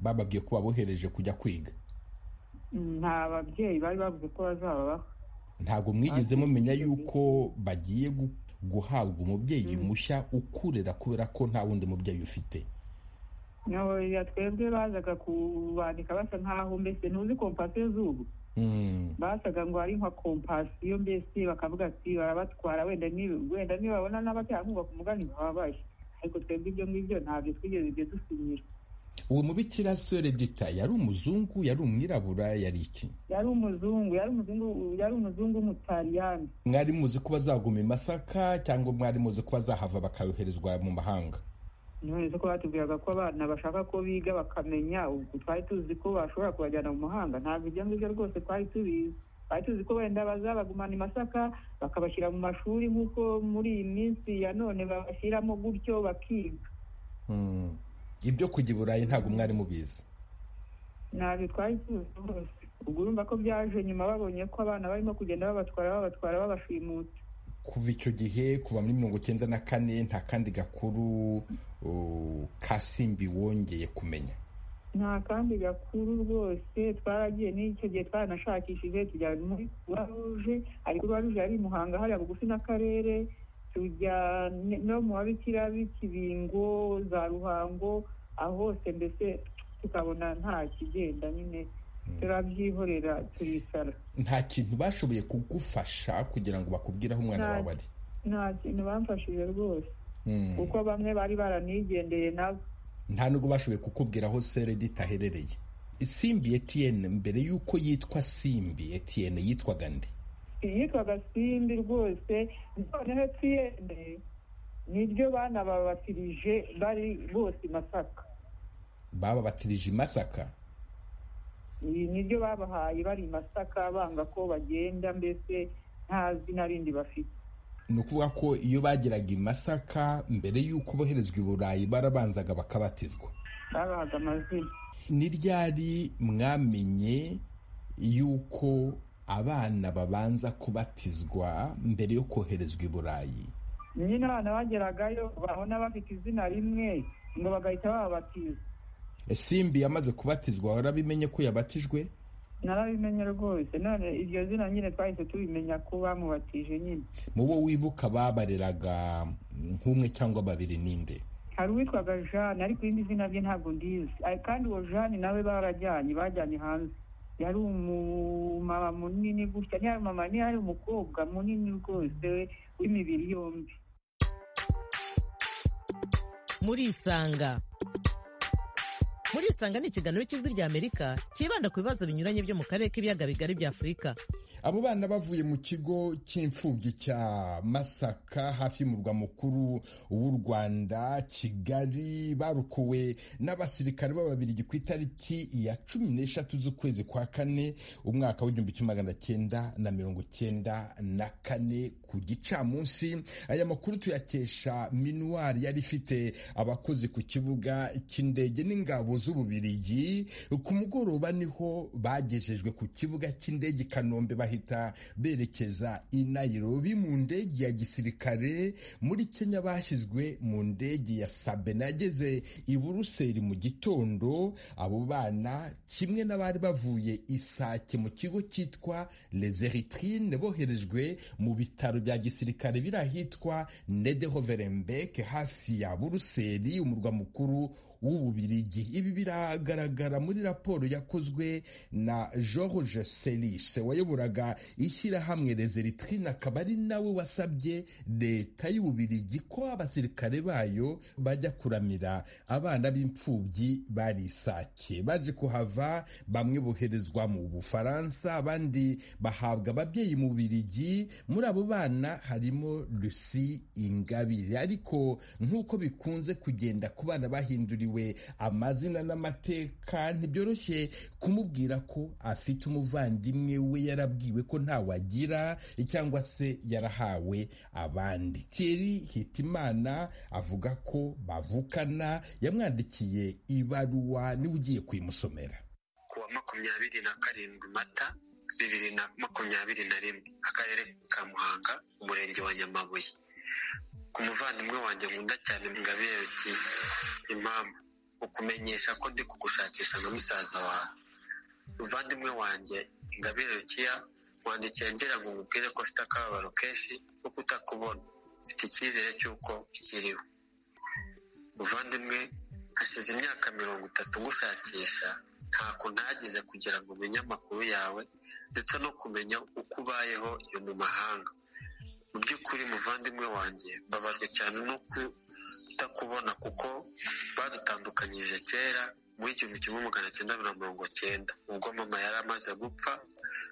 bababwiye ko babohereje kujya kwiga nta babyeyi bari bavuze ko bazababaho ntabwo mwigeze mumenya yuko bagiye gu- guhabwa umubyeyi mushya ukurera kubera ko nta wundi mubyeyi ufite No, ya twebwe bazaga kubandika basa nkaho mbese ntuzi kompasiyo z'ubu Mm, basaga ngo ari nka kompasiyo mbese bakavuga ati barabatwara wenda ni- wenda nibabona n'abaterankunga ku mugani bababaye ariko twebwe ibyo ngibyo ntabyo twigeze ibyo dusinyira uwo mubikira seredita yari umuzungu yari umwirabura yari iki yari umuzungu yari umuzungu yari umuzungu w'umutaliyani mwari muzi ko bazaguma i masaka cyangwa mwari muzi ko bazahava bakayoherezwa mu mahanga none se ko batubwiraga ko abana bashaka ko biga bakamenya ubwo twari tuzi ko bashobora kubajyana mu mahanga ntabwo ibyo ngibyo rwose twari tubizi twari tuzi ko wenda bazabagumana i masaka bakabashyira mu mashuri nk'uko muri iyi minsi ya none babashyiramo gutyo bakiga Mm, ibyo kujya i burayi ntabwo mwari mubizi ntabwo twari tuzi rwose ubwo urumva ko byaje nyuma babonye ko abana barimo kugenda babatwara babatwara babashimuta kuva icyo gihe kuva muri mirongo icyenda na kane nta kandi gakuru uh, ka simbi wongeye kumenya nta kandi gakuru rwose twaragiye n'icyo gihe twaranashakishije tujya muri kuruwa ruje ariko kuruwa ruje yari i muhanga hariya bugufi n'akarere tujya ne- no mu babikira b'ikibingo za ruhango aho hose mbese tukabona nta kigenda nyine turabyihorera turicara nta kintu bashoboye kugufasha kugira ngo bakubwire aho umwana Nta- wawe ari nta kintu bamfashije rwose Mm. kuko bamwe bari baranigendeye nabo nta nubwo bashoboye kukubwira aho seredita aherereye simbi etiyeni mbere y'uko yitwa simbi etiyeni yitwaga nde yitwaga simbi rwose noneho tiyende niryo bana babatirije bari bose i masaka bababatirije i masaka Ibi niryo babahaye bari i masaka banga ko bagenda mbese nta zina rindi bafite ni ukuvuga ko iyo bageraga i masaka mbere y'uko boherezwa i burayi barabanzaga bakabatizwa babahaga amazina ni ryari mwamenye yuko abana babanza kubatizwa mbere yo koherezwa i burayi nyine abana bageragayo babona bafite izina rimwe ngo bagahita bababatiza simbi yamaze kubatizwa warabimenye ko yabatijwe narabimenye rwose none iryo zina nyine twahise tubimenya ko bamubatije nyine mu bo wibuka babareraga nk'umwe cyangwa babiri ninde hari uwitwaga jane ariko irindi zina rye ntabwo ndizi Ari- kandi uwo jane nawe barajyanye bajyanye hanze yari umumama munini gutya ntiyari umumama ntiyari umukobwa munini rwose w'imibiri yombi murisanga murisanga ni ikiganiro cy'ijwi ry'amerika cyibanda ku bibazo binyuranye byo mu karere k'ibiyaga bigari bya afurika abo bana bavuye mu kigo cy'imfubyi cya masaka hafi y'umurwa mukuru w'u rwanda kigali barokowe n'abasirikare b'ababirigi ku itariki ya cumi n'eshatu z'ukwezi kwa kane umwaka w'igihumbi kimwe magana cyenda na mirongo cyenda na kane ku gicamunsi aya makuru tuyakesha minuwari yari ifite abakozi ku kibuga cy'indege n'ingabo z'ububirigi ku mugoroba niho bagejejwe ku kibuga cy'indege i kanombe bahita berekeza i nairobi mu ndege ya gisirikare muri kenya bashyizwe mu ndege ya sabe nageze i buruseli mu gitondo abo bana kimwe n'abari bavuye isake mu kigo cyitwa les eritrine boherejwe mu bitaro bya gisirikare biri ahitwa nedehoverembeke hafi ya buruseli umurwa mukuru w'ububirigi ibi biragaragara muri raporo yakozwe na george selis wayoboraga ishyirahamwe rezeritrine akaba ari nawe wasabye leta y'ububirigi ko abasirikare bayo bajya kuramira abana b'imfubyi bari isake baje kuhava bamwe boherezwa mu bufaransa abandi bahabwa ababyeyi mu bubirigi muri abo bana harimo lucy ingabire ariko nk'uko bikunze kugenda ku bana bahinduriwe yitiriwe amazina n'amateka ntibyoroshye kumubwira ko afite umuvandimwe we yarabwiwe ko ntawe agira cyangwa se yarahawe abandi thierry hitimana avuga ko bavukana yamwandikiye ibaruwa niwe ugiye kuyimusomera kuwa makumyabiri na karindwi mata bibiri na makumyabiri na rimwe akarere ka muhanga umurenge wa nyamabuye ku muvandimwe wanjye nkunda cyane ngabereke impamvu ukumenyesha ko ndi kugushakisha nka musaza wawe muvandimwe wanjye ngaberekiya wandikiye ngira ngo umubwire ko ufite akababaro kenshi ko kutakubona mfite icyizere cy'uko kiriho muvandimwe hashize imyaka mirongo itatu ngushakisha ntako ntagize kugira ngo umenye amakuru yawe ndetse no kumenya uko ubayeho iyo mu mahanga mu by'ukuri muvandimwe wanjye mbabajwe cyane no kutakubona kuko badutandukanyije kera muri igihumbi kimwe magana cyenda na mirongo cyenda ubwo mama yari amaze gupfa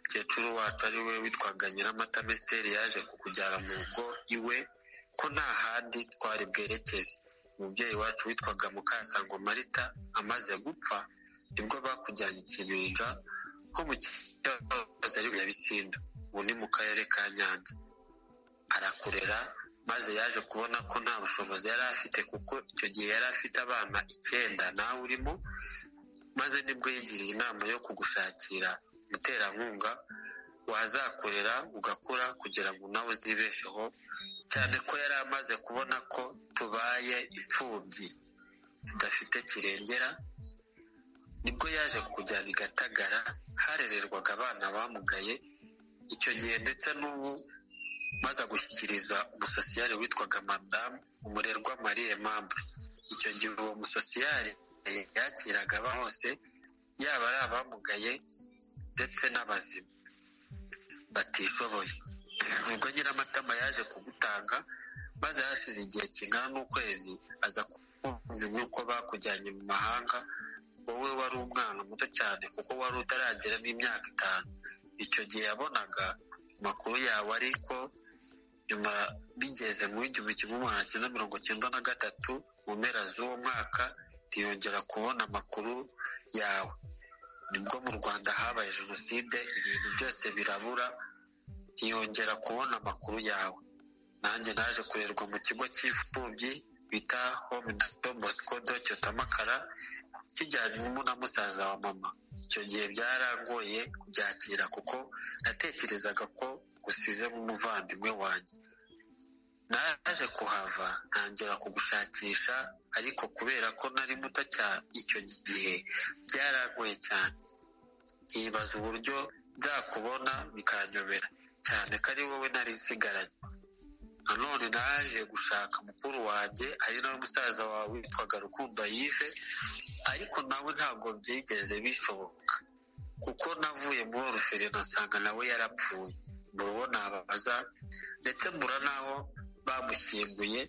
mukecuru wacu ari we witwaga nyiramata mesiteri yaje kukujyana mu rugo iwe ko nta handi twari bwerekeze umubyeyi wacu witwaga mukasango marita amaze gupfa nibwo bakujyanye ikibinja ko mu kibazo ari nyabisinda ubu ni mu karere ka nyanza arakurera maze yaje kubona ko nta bushobozi yari afite kuko icyo gihe yari afite abana icyenda nawe urimo maze nibwo yigiriye inama yo kugushakira umuterankunga wazakorera ugakura kugira ngo nawe uzibesheho cyane ko yari amaze kubona ko tubaye imfubyi tudafite kirengera nibwo yaje kujyana i gatagara harererwaga abana bamugaye icyo gihe ndetse n'ubu maze gushyikiriza umusosiyari witwaga madamu umurerwa marie mambre icyo gihe uwo musosiyari yakiraga aba hose yaba ari abamugaye ndetse n'abazima batishoboye ubwo nyiramatama yaje kugutanga maze hashize igihe kingana n'ukwezi aza kumva nk'uko bakujyanye mu mahanga wowe wari umwana muto cyane kuko wari utaragera n'imyaka itanu icyo gihe yabonaga amakuru yawe ariko nyuma bigeze mu igihumbi kimwe magana cyenda mirongo cyenda na gatatu mu mpera z'uwo mwaka ntiyongera kubona amakuru yawe nibwo mu rwanda habaye jenoside ibintu byose birabura ntiyongera kubona amakuru yawe nanjye naje kurerwa mu kigo cy'imfubyi bita home do bosco do cyotamakara kijyanirimo na musaza wa mama icyo gihe byarangoye kubyakira kuko natekerezaga ko gusizemo umuvandimwe wanjye naje kuhava ntangira kugushakisha ariko kubera ko nari muto cyane icyo gihe byaragoye cyane nkibaza uburyo nzakubona bikanyobera cyane ko ari wowe nari nsigaranye nanone naje gushaka mukuru wanjye ari nawe musaza wawe witwaga rukundo yive ariko nawe ntabwo byigeze bishoboka kuko navuye muri oruferi nasanga nawe yarapfuye murubo nababaza ndetse mbura n'aho bamushyinguye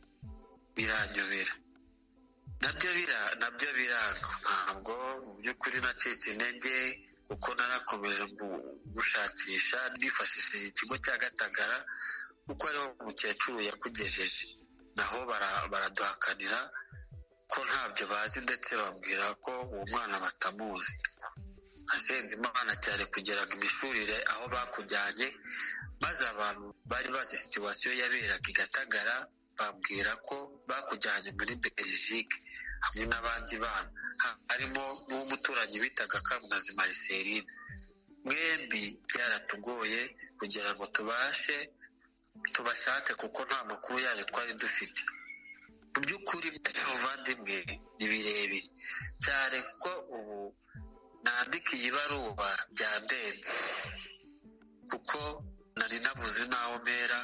biranyobera nabyo bira nabyo biranga ntabwo mu by'ukuri nacitse intege kuko narakomeje gushakisha nifashishije ikigo cya gatagara kuko ariho umukecuru yakugejeje naho baraduhakanira ko ntabyo bazi ndetse babwira ko uwo mwana batamuzi asenze imana cyane kugeraga imishurire aho bakujyanye maze abantu bari bazi situwasiyo yaberaga i gatagara bambwira ko bakujyanye muri belgique hamwe n'abandi bana harimo n'umuturanyi bitaga kamunazi mariserine mwembi byaratugoye kugira ngo tubashe tubashake kuko nta makuru yayo twari dufite mu by'ukuri by'abavandimwe ni birebire cyane ko ubu nandika iyi baruwa byandenze kuko nari nabuze n'aho mpera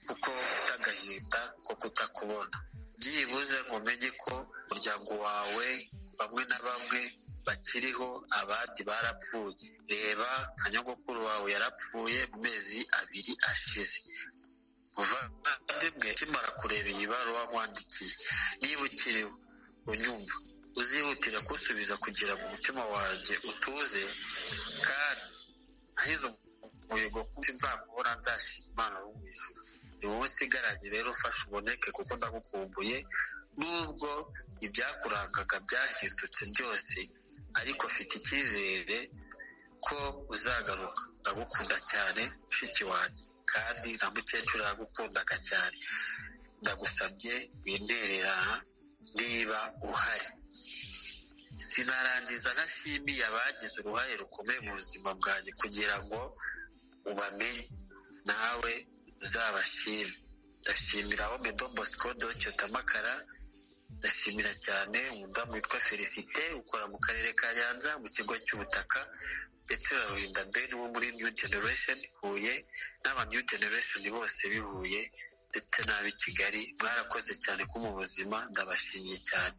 kuko mfite agahinda ko kutakubona byibuze ngo umenye ko umuryango wawe bamwe na bamwe bakiriho abandi barapfuye reba nka nyogokuru wawe yarapfuye mu mezi abiri ashize muvandimwe ukimara kureba iyi baruwa nkwandikiye niba ukiriho unyumva uzihutira kusubiza kugira ngo umutima wanjye utuze kandi ahize umuhigo kuko nzakubona nzashima imana wo mu ijuru ni wowe usigaranye rero ufashe uboneke kuko ndagukumbuye nubwo ibyakurangaga byahindutse byose ariko mfite icyizere ko uzagaruka ndagukunda cyane mushiki wanjye kandi na mukecuru aragukundaga cyane ndagusabye windererana niba uhari sinarangiza ntashimiye abagize uruhare rukomeye mu buzima bwanjye kugira ngo ubamenye nawe uzabashime ndashimira aho medo bosco docyotamakara ndashimira cyane umudamu witwa felicite ukora mu karere ka nyanza mu kigo cy'ubutaka ndetse na rurinda beni wo muri new generation huye n'aba new generation bose bihuye ndetse n'ab'i kigali mwarakoze cyane ko mu buzima ndabashimiye cyane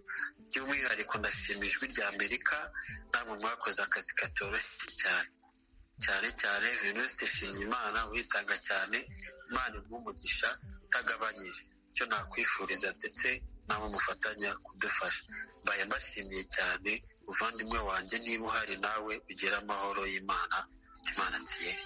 by'umwihariko ndashima ijwi rya amerika namwe mwakoze akazi katoroshye cyane cyane cyane venuste nshimiyimana witanga cyane imana nk'umugisha utagabanyije icyo nakwifuriza ndetse nawe mufatanya kudufasha mbaye mbashimiye cyane muvandimwe wanjye niba uhari nawe ugira amahoro y'imana imana nziza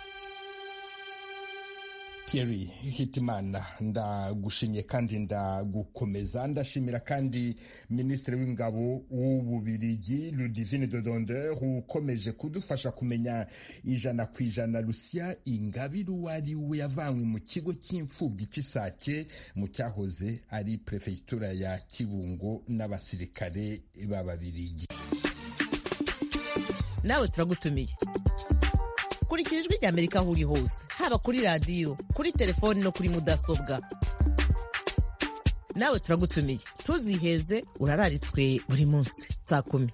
Kerry Hitimana ndagushimye kandi ndagukomeza ndashimira kandi Minisitiri w'Ingabo w'Ububirigi Ludivine Dodonder ukomeje kudufasha kumenya ijana ku ijana Lucia Ingabire uwo ari we yavanywe mu kigo cy'imfubyi cy'Isake mu cyahoze ari Perefegitura ya Kibungo n'abasirikare b'Ababirigi nawe turagutumiye kurikira ijwi rya amerika aho uri hose haba kuri radiyo kuri telefoni no kuri mudasobwa nawe turagutumiye ntuziheze urararitswe buri munsi saa kumi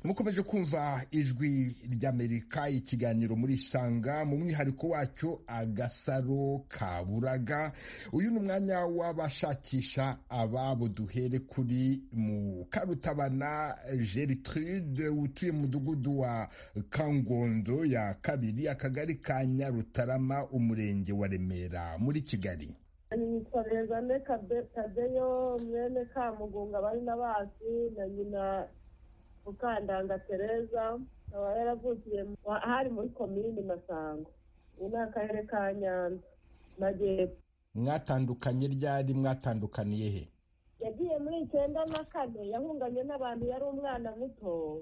mukomeje kumva ijwi ry'amerika ikiganiro muri isanga mu mwihariko wacyo agasaro kaburaga uyu ni umwanya w'abashakisha ababo duhere kuri mu karutabana gertrude utuye mu mudugudu wa kangondo ya kabiri akagari ka nyarutarama umurenge wa remera muri kigali nitwa rezane kadeyo mwene kamugunga bari na basi na nyina mukandanga tereza akaba yaravukiye hari muri komini masango ubu ni akarere ka nyanza majyepfo mwatandukanye ryari mwatandukaniye he yagiye muri icyenda na kane yahunganye n'abantu yari umwana muto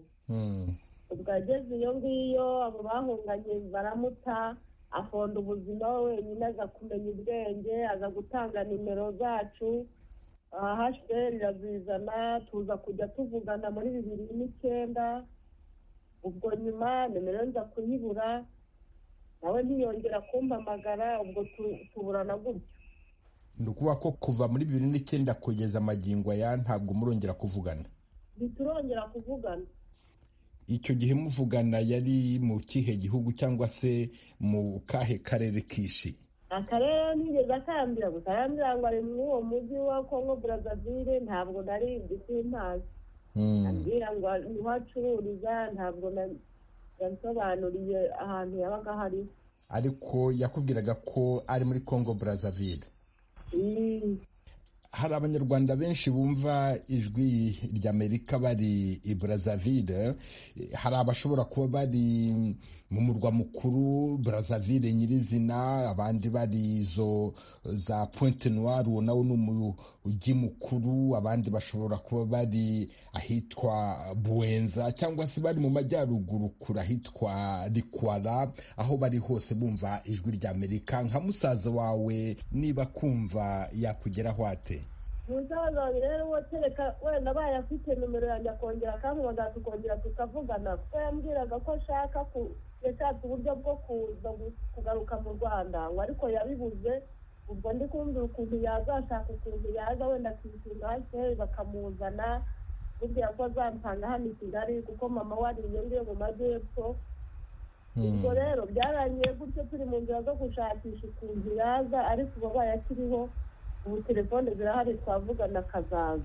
ubwo ageze iyo ngiyo abo bahunganye baramuta afonda ubuzima we wenyine aza kumenya ubwenge aza gutanga nimero zacu ahasheri irazizana tuza kujya tuvugana muri bibiri n'icyenda ubwo nyuma nimero nza kuyibura nawe ntiyongera kumpamagara ubwo tu- tuburana gutyo ni ukuvuga ko kuva muri bibiri n'icyenda kugeza amagingo aya ntabwo murongera kuvugana ntiturongera kuvugana icyo gihe muvugana yari mu kihe gihugu cyangwa se mu kahe karere kishi akarere ntigeze akambira gusa arambwira ngo ari muri uwo mujyi wa kongo brazzaville ntabwo nari nzi simpazi ambwira ngo niho acururiza ntabwo na- yansobanuriye ahantu yabaga hari ariko yakubwiraga ko ari muri congo brazzaville hari abanyarwanda benshi bumva ijwi ry'amerika bari i brazzaville hari abashobora kuba bari mu murwa mukuru brazzaville nyirizina abandi bari izo za pointe noire uwo nawo ni umujyi mukuru abandi bashobora kuba bari ahitwa buwenza cyangwa se bari mu majyaruguru kure ahitwa rikwara aho bari hose bumva ijwi ry'amerika nka musaza wawe niba kumva yakugeraho ate umusaza wanjye rero uwo kereka wenda abaye afite nimero yanjye akongera akampamagara tukongera tukavugana kuko yambwiraga ko ashaka ku- yashatse uburyo bwo kuza gu- kugaruka mu rwanda ngo ariko yabibuze ubwo ndi kumvira ukuntu yazashaka ukuntu yaza wenda akishyura hakeye bakamuzana burya ko azampanga hano i kigali kuko mama we ari iyo ngiyo mu majyepfo ubwo rero byarangiye gutyo turi mu nzira zo gushakisha ukuntu yaza ariko ubu abaye akiriho ubu telefone zirahari twavugana akazaza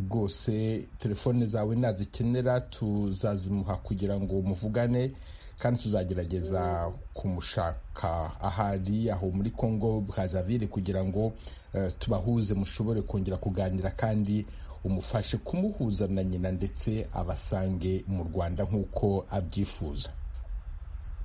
rwose telefone zawe nazikenera tuzazimuha kugira ngo muvugane kandi tuzagerageza kumushaka ahari aho muri congo brazaville kugira ngo eh, tubahuze mushobore kongera kuganira kandi umufashe kumuhuza na nyina ndetse abasange mu rwanda nk'uko abyifuza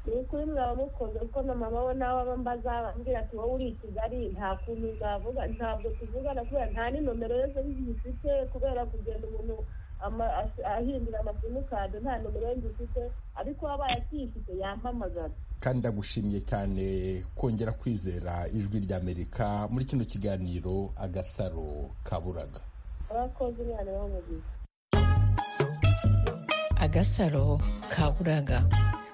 ni ukuri mwaba mukunze kuko na mama we nawe aba mbaza ambwira ati wowe uri i kigali nta kuntu navuga ntabwo tuvugana kubera nta n'inomero yose ngifite kubera kugenda umuntu ama- as- ahindura amasimukadi nta nomero ye ngifite ariko wabaye akiyifite yampamagara kandi ndagushimiye cyane kongera kwizera ijwi ry'amerika muri kino kiganiro agasaro kaburaga abakozi umwana bamugize agasaro kaburaga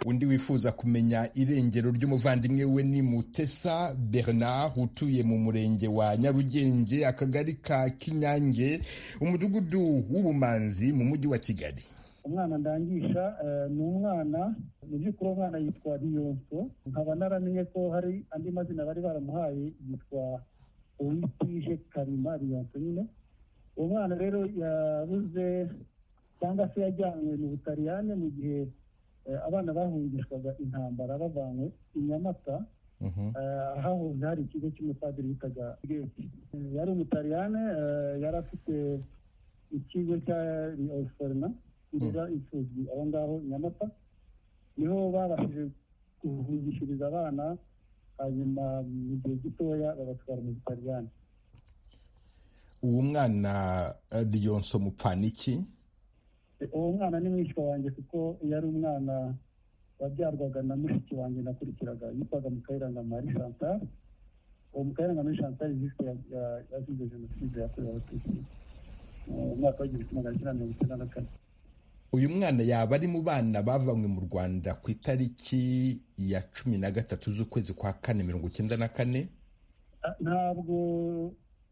undi wifuza kumenya irengero ry'umuvandimwe we ni mutesa bernard utuye mu murenge wa nyarugenge akagari ka kinyange umudugudu w'ubumanzi mu mujyi wa kigali umwana ndangisha eh, ni umwana mu by'ukuri uwo mwana yitwa riyonso nkaba naramenye ko hari andi mazina bari baramuhaye yitwa uwitije karima riyonso nyine uwo mwana rero yabuze cyangwa se yajyanywe mu butaliyane mu gihe eh, abana bahungishwaga intambara bavanywe i nyamata Eh, hahoze hari ikigo cy'umupadiri witaga geti yari umutaliyane eh, yari afite ikigo cya riosorna kirera imfubyi aho ngaho i nyamata niho babashije guhungishiriza abana hanyuma mu gihe gitoya babatwara mu butaliyane uwo mwana eh, riyonso mupfaniki uwo mwana ni mwishywa wanjye kuko yari umwana wabyarwaga na mushiki wanjye nakurikiraga yitwaga mukayiranga mari chantal uwo mukayiranga mari chantal yiswe yazize jenoside yakorewe abatutsi mu mwaka w'igihumbi kimwe magana cyenda mirongo icyenda na kane uyu mwana yaba ari mu bana bavanywe mu rwanda ku itariki ya cumi na gatatu z'ukwezi kwa kane mirongo icyenda na kane Ah, ntabwo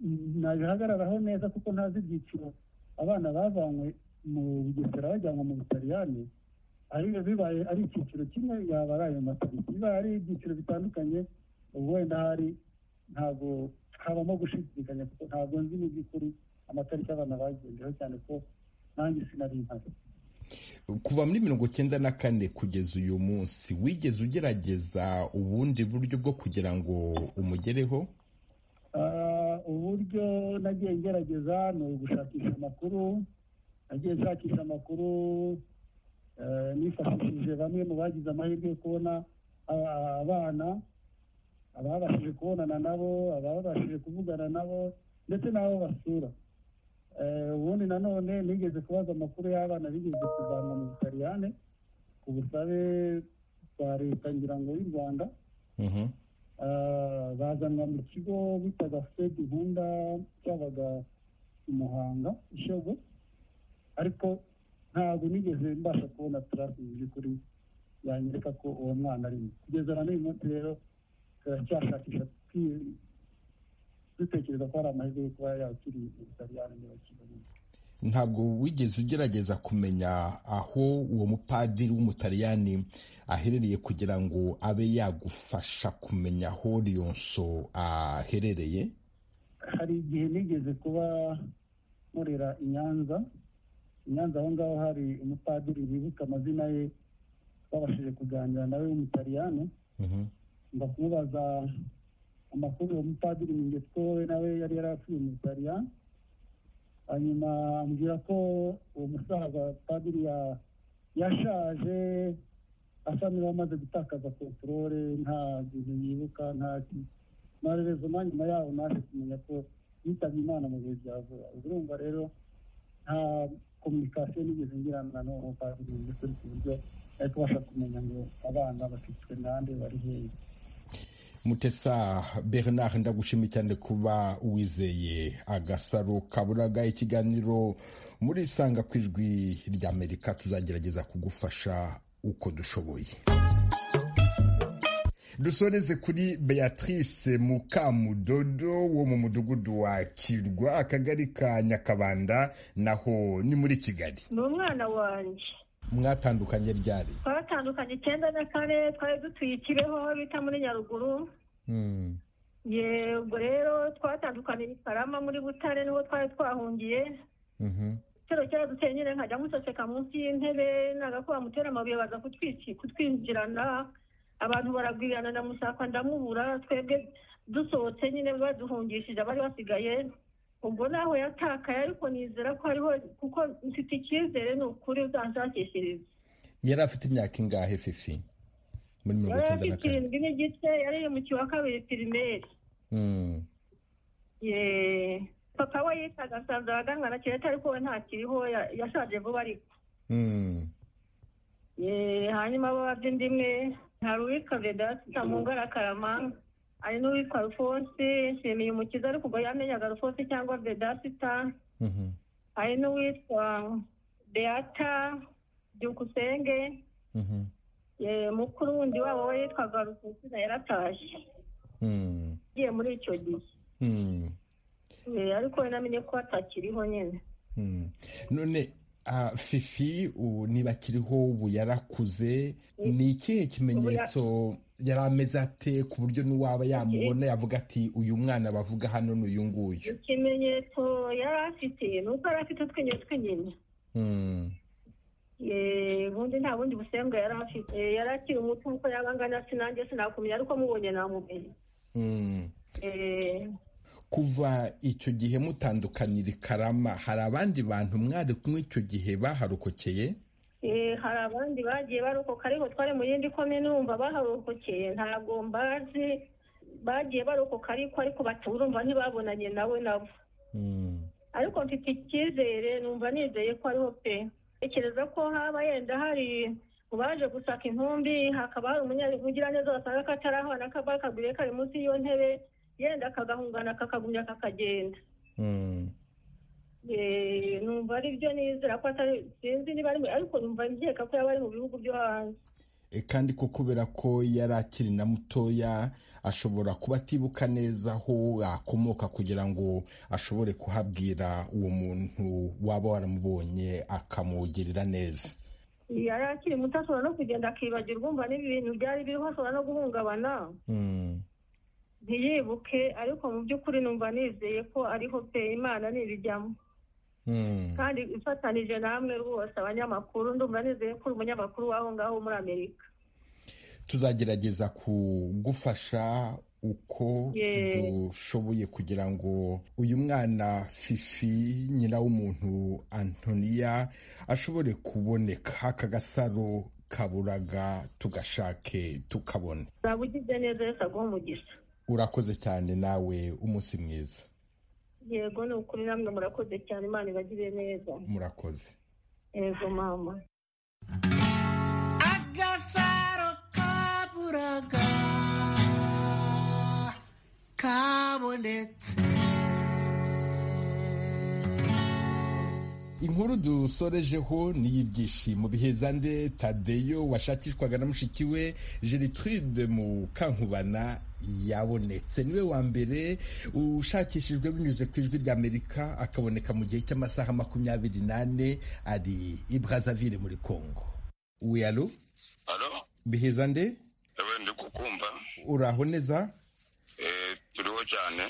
mm, nabihagararaho neza kuko ntazi ibyiciro abana bavanywe mu bugesera bajyanwa mu butaliyani ari bibaye ari icyiciro kimwe yaba ari ayo matariki bibaye ari ibyiciro bitandukanye ubu wenda hari ntabwo habamo gushidikanya kuko ntabwo nzi mu by'ukuri amatariki abana bagendeyeho cyane ko nanjye sinari mpari kuva muri mirongo icyenda na kane kugeza uyu munsi wigeze ugerageza ubundi buryo bwo kugira ngo umugereho Ah, uburyo nagiye ngerageza ni ugushakisha amakuru nagiye nshakisha amakuru eh, nifashishije bamwe mu bagize amahirwe yo kubona ah, abana ababashije kubonana nabo ababashije kuvugana nabo ndetse n'abo basura ubundi nanone nigeze kubaza amakuru y'abana bigeze kuzanwa mu butaliyane ku busabe bwa leta ngira ngo y'u rwanda bazanwa mu kigo bitaga fed nkunda cyabaga i muhanga ishogo ariko ntabwo nigeze mbasha kubona tarasi mu by'ukuri yanyereka ko uwo mwana arimo kugeza na n'uyu munsi rero turacyashakisha dutekereza ko hari amahirwe yo kuba yakiri mu butaliyani niba kibonetse ntabwo wigeze ugerageza kumenya aho uwo mupadiri w'umutaliyani aherereye kugira ngo abe yagufasha kumenya aho liyonso aherereye hari igihe nigeze kuba nkorera i nyanza i nyanza aho ngaho hari umupadiri wibuka amazina ye twabashije kuganira nawe w'umutaliyani mba kumubaza amakuru uwo mupadiri mu nge twowe nawe yari yarafuye mu butaliyani hanyuma ambwira ko uwo musaza padiri ya- yashaje asa n'uwamaze gutakaza kontorore nta bintu yibuka nta marerezoma nyuma yaho naje kumenya ko yitabye imana mu bihe bya vuba ubwo urumva rero nta kominikasiyo nigeze ngirana n'uwo padiri mu by'ukuri ku buryo ari kubasha kumenya ngo abana bafitwe nande bari hehe mutesa bernard ndagushimiye cyane kuba wizeye agasaro kaburaga ikiganiro muri isanga ku ijwi ry'amerika tuzagerageza kugufasha uko dushoboye dusoreze kuri beatrice mukamudodo wo mu mudugudu wa kirwa akagari ka nyakabanda naho ni muri kigali ni umwana wanjye mwatandukanye ryari twatandukanye icyenda na kane twari dutuye i kibeho aho bita muri nyaruguru yego rero twatandukaniye i karama muri butare niho twari twahungiye igitero cyaraduteye nyine nkajya museseka munsi y'intebe nagakuba mutera amabuye baza kutwiki- kutwinjirana abantu baragwirana na musaka ndamubura twebwe dusohotse nyine baduhungishije abari basigaye ubwo naho yatakaye ariko nizera ko hariho kuko mfite icyizere ni ukuri uzanshakishiriza yari afite imyaka ingahe fifi muri mirongo yari icyenda na afite kane irindwi n'igice yari yimukiye wa kabiri pirimeri Mm. Ye- papa we yitaga sanza waganwa na kireta ariko we ntakiriho ya- yashaje vuba ariko Mm. Ye, hanyuma abababye indi imwe hari uwitwa vedasi tamungara karama hari n'uwitwa rufonsi nshimiye umukiza ariko ubwo yamenyaga rufonsi cyangwa vedasita Mhm. hari n'uwitwa beata byukusenge Mhm. Ye, mukuru wundi wabo we yitwaga rusonsina yaratashye Mm. agiye muri icyo gihe Mm. Eh, ariko we namenye ko atakiriho nyine Mm. none ah, fifi ubu niba akiriho ubu yarakuze ni ikihe kimenyetso yari ameze ate ku buryo n'uwaba yamubona yavuga ati uyu mwana bavuga hano ni uyu nguyu ikimenyetso yari afite ni uko yari afite utwinyo tw'inyina Mm. Eh, ubundi nta bundi busembwa yari afite Eh, yari akiri umuto uko yaba angana sinanjye sinakumenya ariko mubonye namumenye Mm. Eh, kuva icyo gihe mutandukanira i karama hari abandi bantu mwari kumwe icyo gihe baharokokeye eh, hari abandi bagiye barokoka ariko twari mu yindi komine urumva baharokokeye ntabwo mbazi bagiye barokoka ariko ariko bati urumva ntibabonanye nawe nabo ariko mfite icyizere numva nizeye ko ariho pe tekereza ko haba yenda hari mu baje gusaka intumbi hakaba hari umunyabugiraneza wasanga katarahana kaba kaguriye kari munsi y'iyo ntebe yenda akagahungana kakagumya kakagenda Eh, numva ari byo nizera ko atari sinzi niba ari mu- ariko numva nkeka ko yaba ari mu bihugu byo hanze E, kandi ko kubera ko yari akiri na mutoya ashobora kuba atibuka neza aho akomoka kugira ngo ashobore kuhabwira uwo muntu waba waramubonye akamugirira neza yari akiri muto ashobora no kugenda akibagirwa umva n'ibintu byari biriho ashobora no guhungabana Mm. ntiyibuke ariko mu by'ukuri numva nizeye ko ariho pe imana ntibijyamo Mm. kandi ifatanije namwe rwose abanyamakuru ndumva nizeye ko uri umunyamakuru w'aho ngaho muri amerika tuzagerageza kugufasha uko Yeah. dushoboye kugira ngo uyu mwana fifi nyina w'umuntu antoniya ashobore kuboneka aka gasaro kaburaga tugashake tukabone uzaba ugize neza yesu aguha umugisha urakoze cyane nawe umunsi mwiza yego ni ukuri namwe murakoze cyane imana ibagire neza murakoze yego mama agasaro kaburaga kabonetse inkuru dusorejeho ni y'ibyishimo bihezande tadeyo washakishwaga na mushiki we gertrude mu kankubana yabonetse niwe wa mbere ushakishijwe binyuze ku ijwi ry'amerika akaboneka mu gihe cy'amasaha makumyabiri n'ane ari i brazaville muri congo we alo bihezande ndi kukumva uraho neza turiho cyane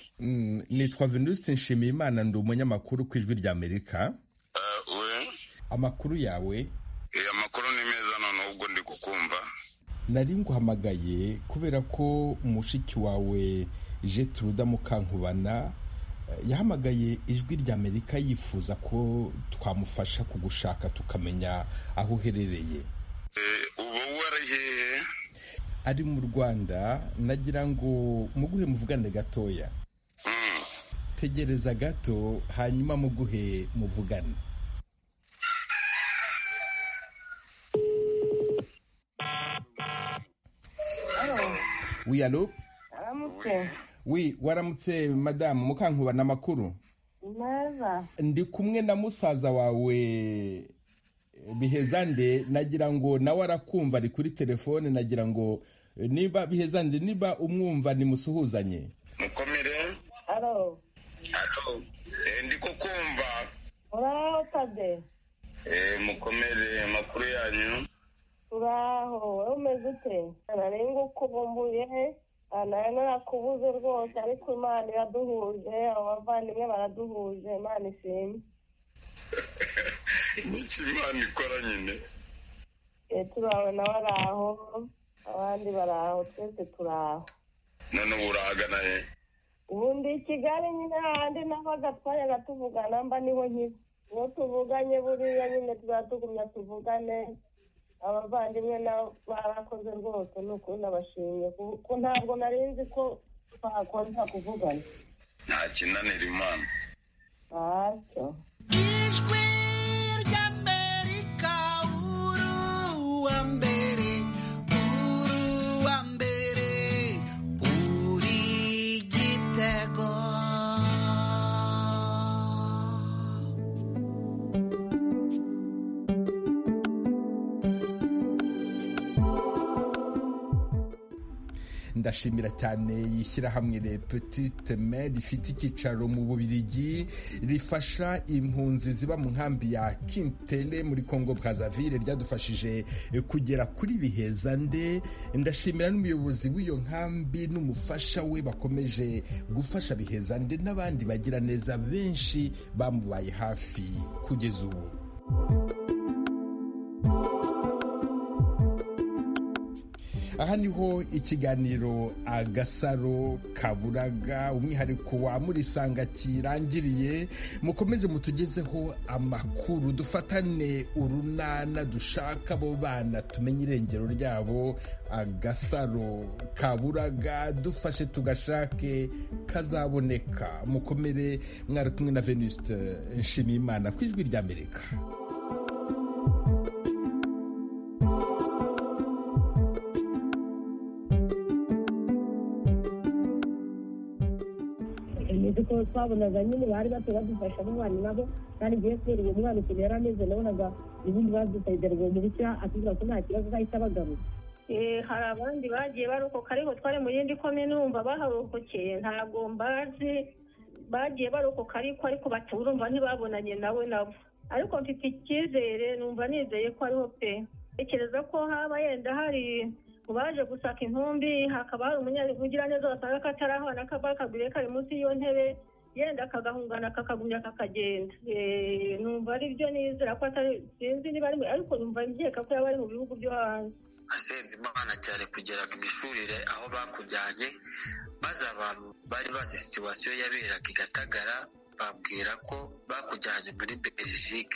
nitwa venuste nshimiyimana ndi umunyamakuru ku ijwi ry'amerika amakuru yawe amakuru ni meza noneho ubwo ndi kukumva nari nguhamagaye kubera ko mushiki wawe jeturuda mukankubana yahamagaye ijwi ry'amerika yifuza ko twamufasha kugushaka tukamenya aho uherereye ubu wari hehe ari mu rwanda nagira ngo muguhe muvugane gatoya tegereza gato hanyuma muguhe muvugane wi alo aramutse wi waramutse madamu mukankubana amakuru neza ndi kumwe na musaza wawe bihezande nagira ngo nawe arakumva ari kuri telefone nagira ngo niba bihezande niba umwumva nimusuhuzanye mukomere alo alo ndi kukumva uraho tade mukomere amakuru yanyu turaho wowe umeze ute narenga ukubumbuye nari narakubuze rwose ariko imana iraduhuje abavandimwe baraduhuje imana ishimwe n'iki imana ikora nyine turawe nawe ari aho abandi bari aho twese turi aho none ubu urahagana he ubundi i kigali nyine hahandi naho agatwanya gatuvugana mba niho nkiri niho tuvuganye buriya nyine tuzatugumya tuvugane abavandimwe barakoze rwose ni ukuri nabashimye kuko ntabwo narinzi ko twahakoza kuvugana nta kinanira imana ntacyo ijwi ry'amerika uruwa mbere uruwa mbere uri gitego ndashimira cyane yishyirahamwe le petite main rifite icyicaro mu bubirigi rifasha impunzi ziba mu nkambi ya kintele muri congo brazaville ryadufashije kugera kuri bihezande ndashimira n'umuyobozi w'iyo nkambi n'umufasha we bakomeje gufasha bihezande n'abandi bagira neza benshi bamubaye hafi kugeza ubu aha niho ikiganiro agasaro kaburaga umwihariko wa murisanga kirangiriye mukomeze mutugezeho amakuru dufatane urunana dushaka abo bana tumenye irengero ryabo agasaro kaburaga dufashe tugashake kazaboneka mukomere mwari kumwe na venuste nshimiyimana ku ijwi ry'amerika muzi ko twabonaga nyine bari bato badufasha n'abana nabo kandi ngiye kubera uwo mwana ikintu yari ameze nabonaga ubundi badusayidera uwo mubikira atubwira ko nta kibazo azahita abagaruka hari abandi bagiye barokoka ariko twari mu yindi komine wumva baharokokeye ntabwo mbazi bagiye barokoka ariko ariko batura urumva ntibabonanye nawe nabo ariko mfite icyizere numva nizeye ko ariho pe tekereza ko haba yenda hari mu baje gusaka intumbi hakaba hari umunyabivugira neza wasanga kataraho na kabakagure kari munsi y'iyo ntebe yenda akagahungana kakagumya kakagenda Eh, numva ari byo nizera ko atari sinzi niba ari mu- ariko numva nkeka ko yaba ari mu bihugu byo hanze asenze imana cyane kugera ku mishurire aho bakujyanye maze abantu bari bazi situwasiyo yaberaga i gatagara bambwira ko bakujyanye muri belgique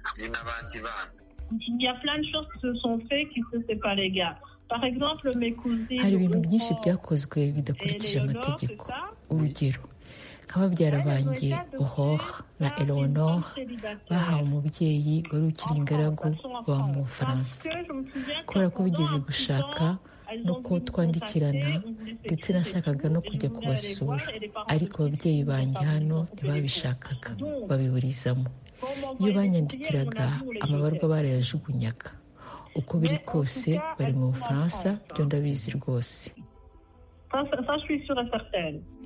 hamwe n'abandi bana Il y a plein de choses qui se sont faites qui ne c'est pas les gars. Par exemple, mes cousines. hari ibintu Oprah byinshi byakozwe bidakurikije et Léonore, amategeko c'est ça urugero nka babyara banjye uhora na eleonore bahawe umubyeyi wari ukiri ingaragu baba mu bufaransa kubera ko bigeze gushaka no kuba twandikirana ndetse nashakaga no kujya kubasura ariko ababyeyi banjye hano ntibabishakaga babiburizamo iyo banyandikiraga amabarwa barayajugunyaga uko biri kose bari mu bufaransa byo ndabizi rwose Ça, ça, ça, je suis sûre et certaine.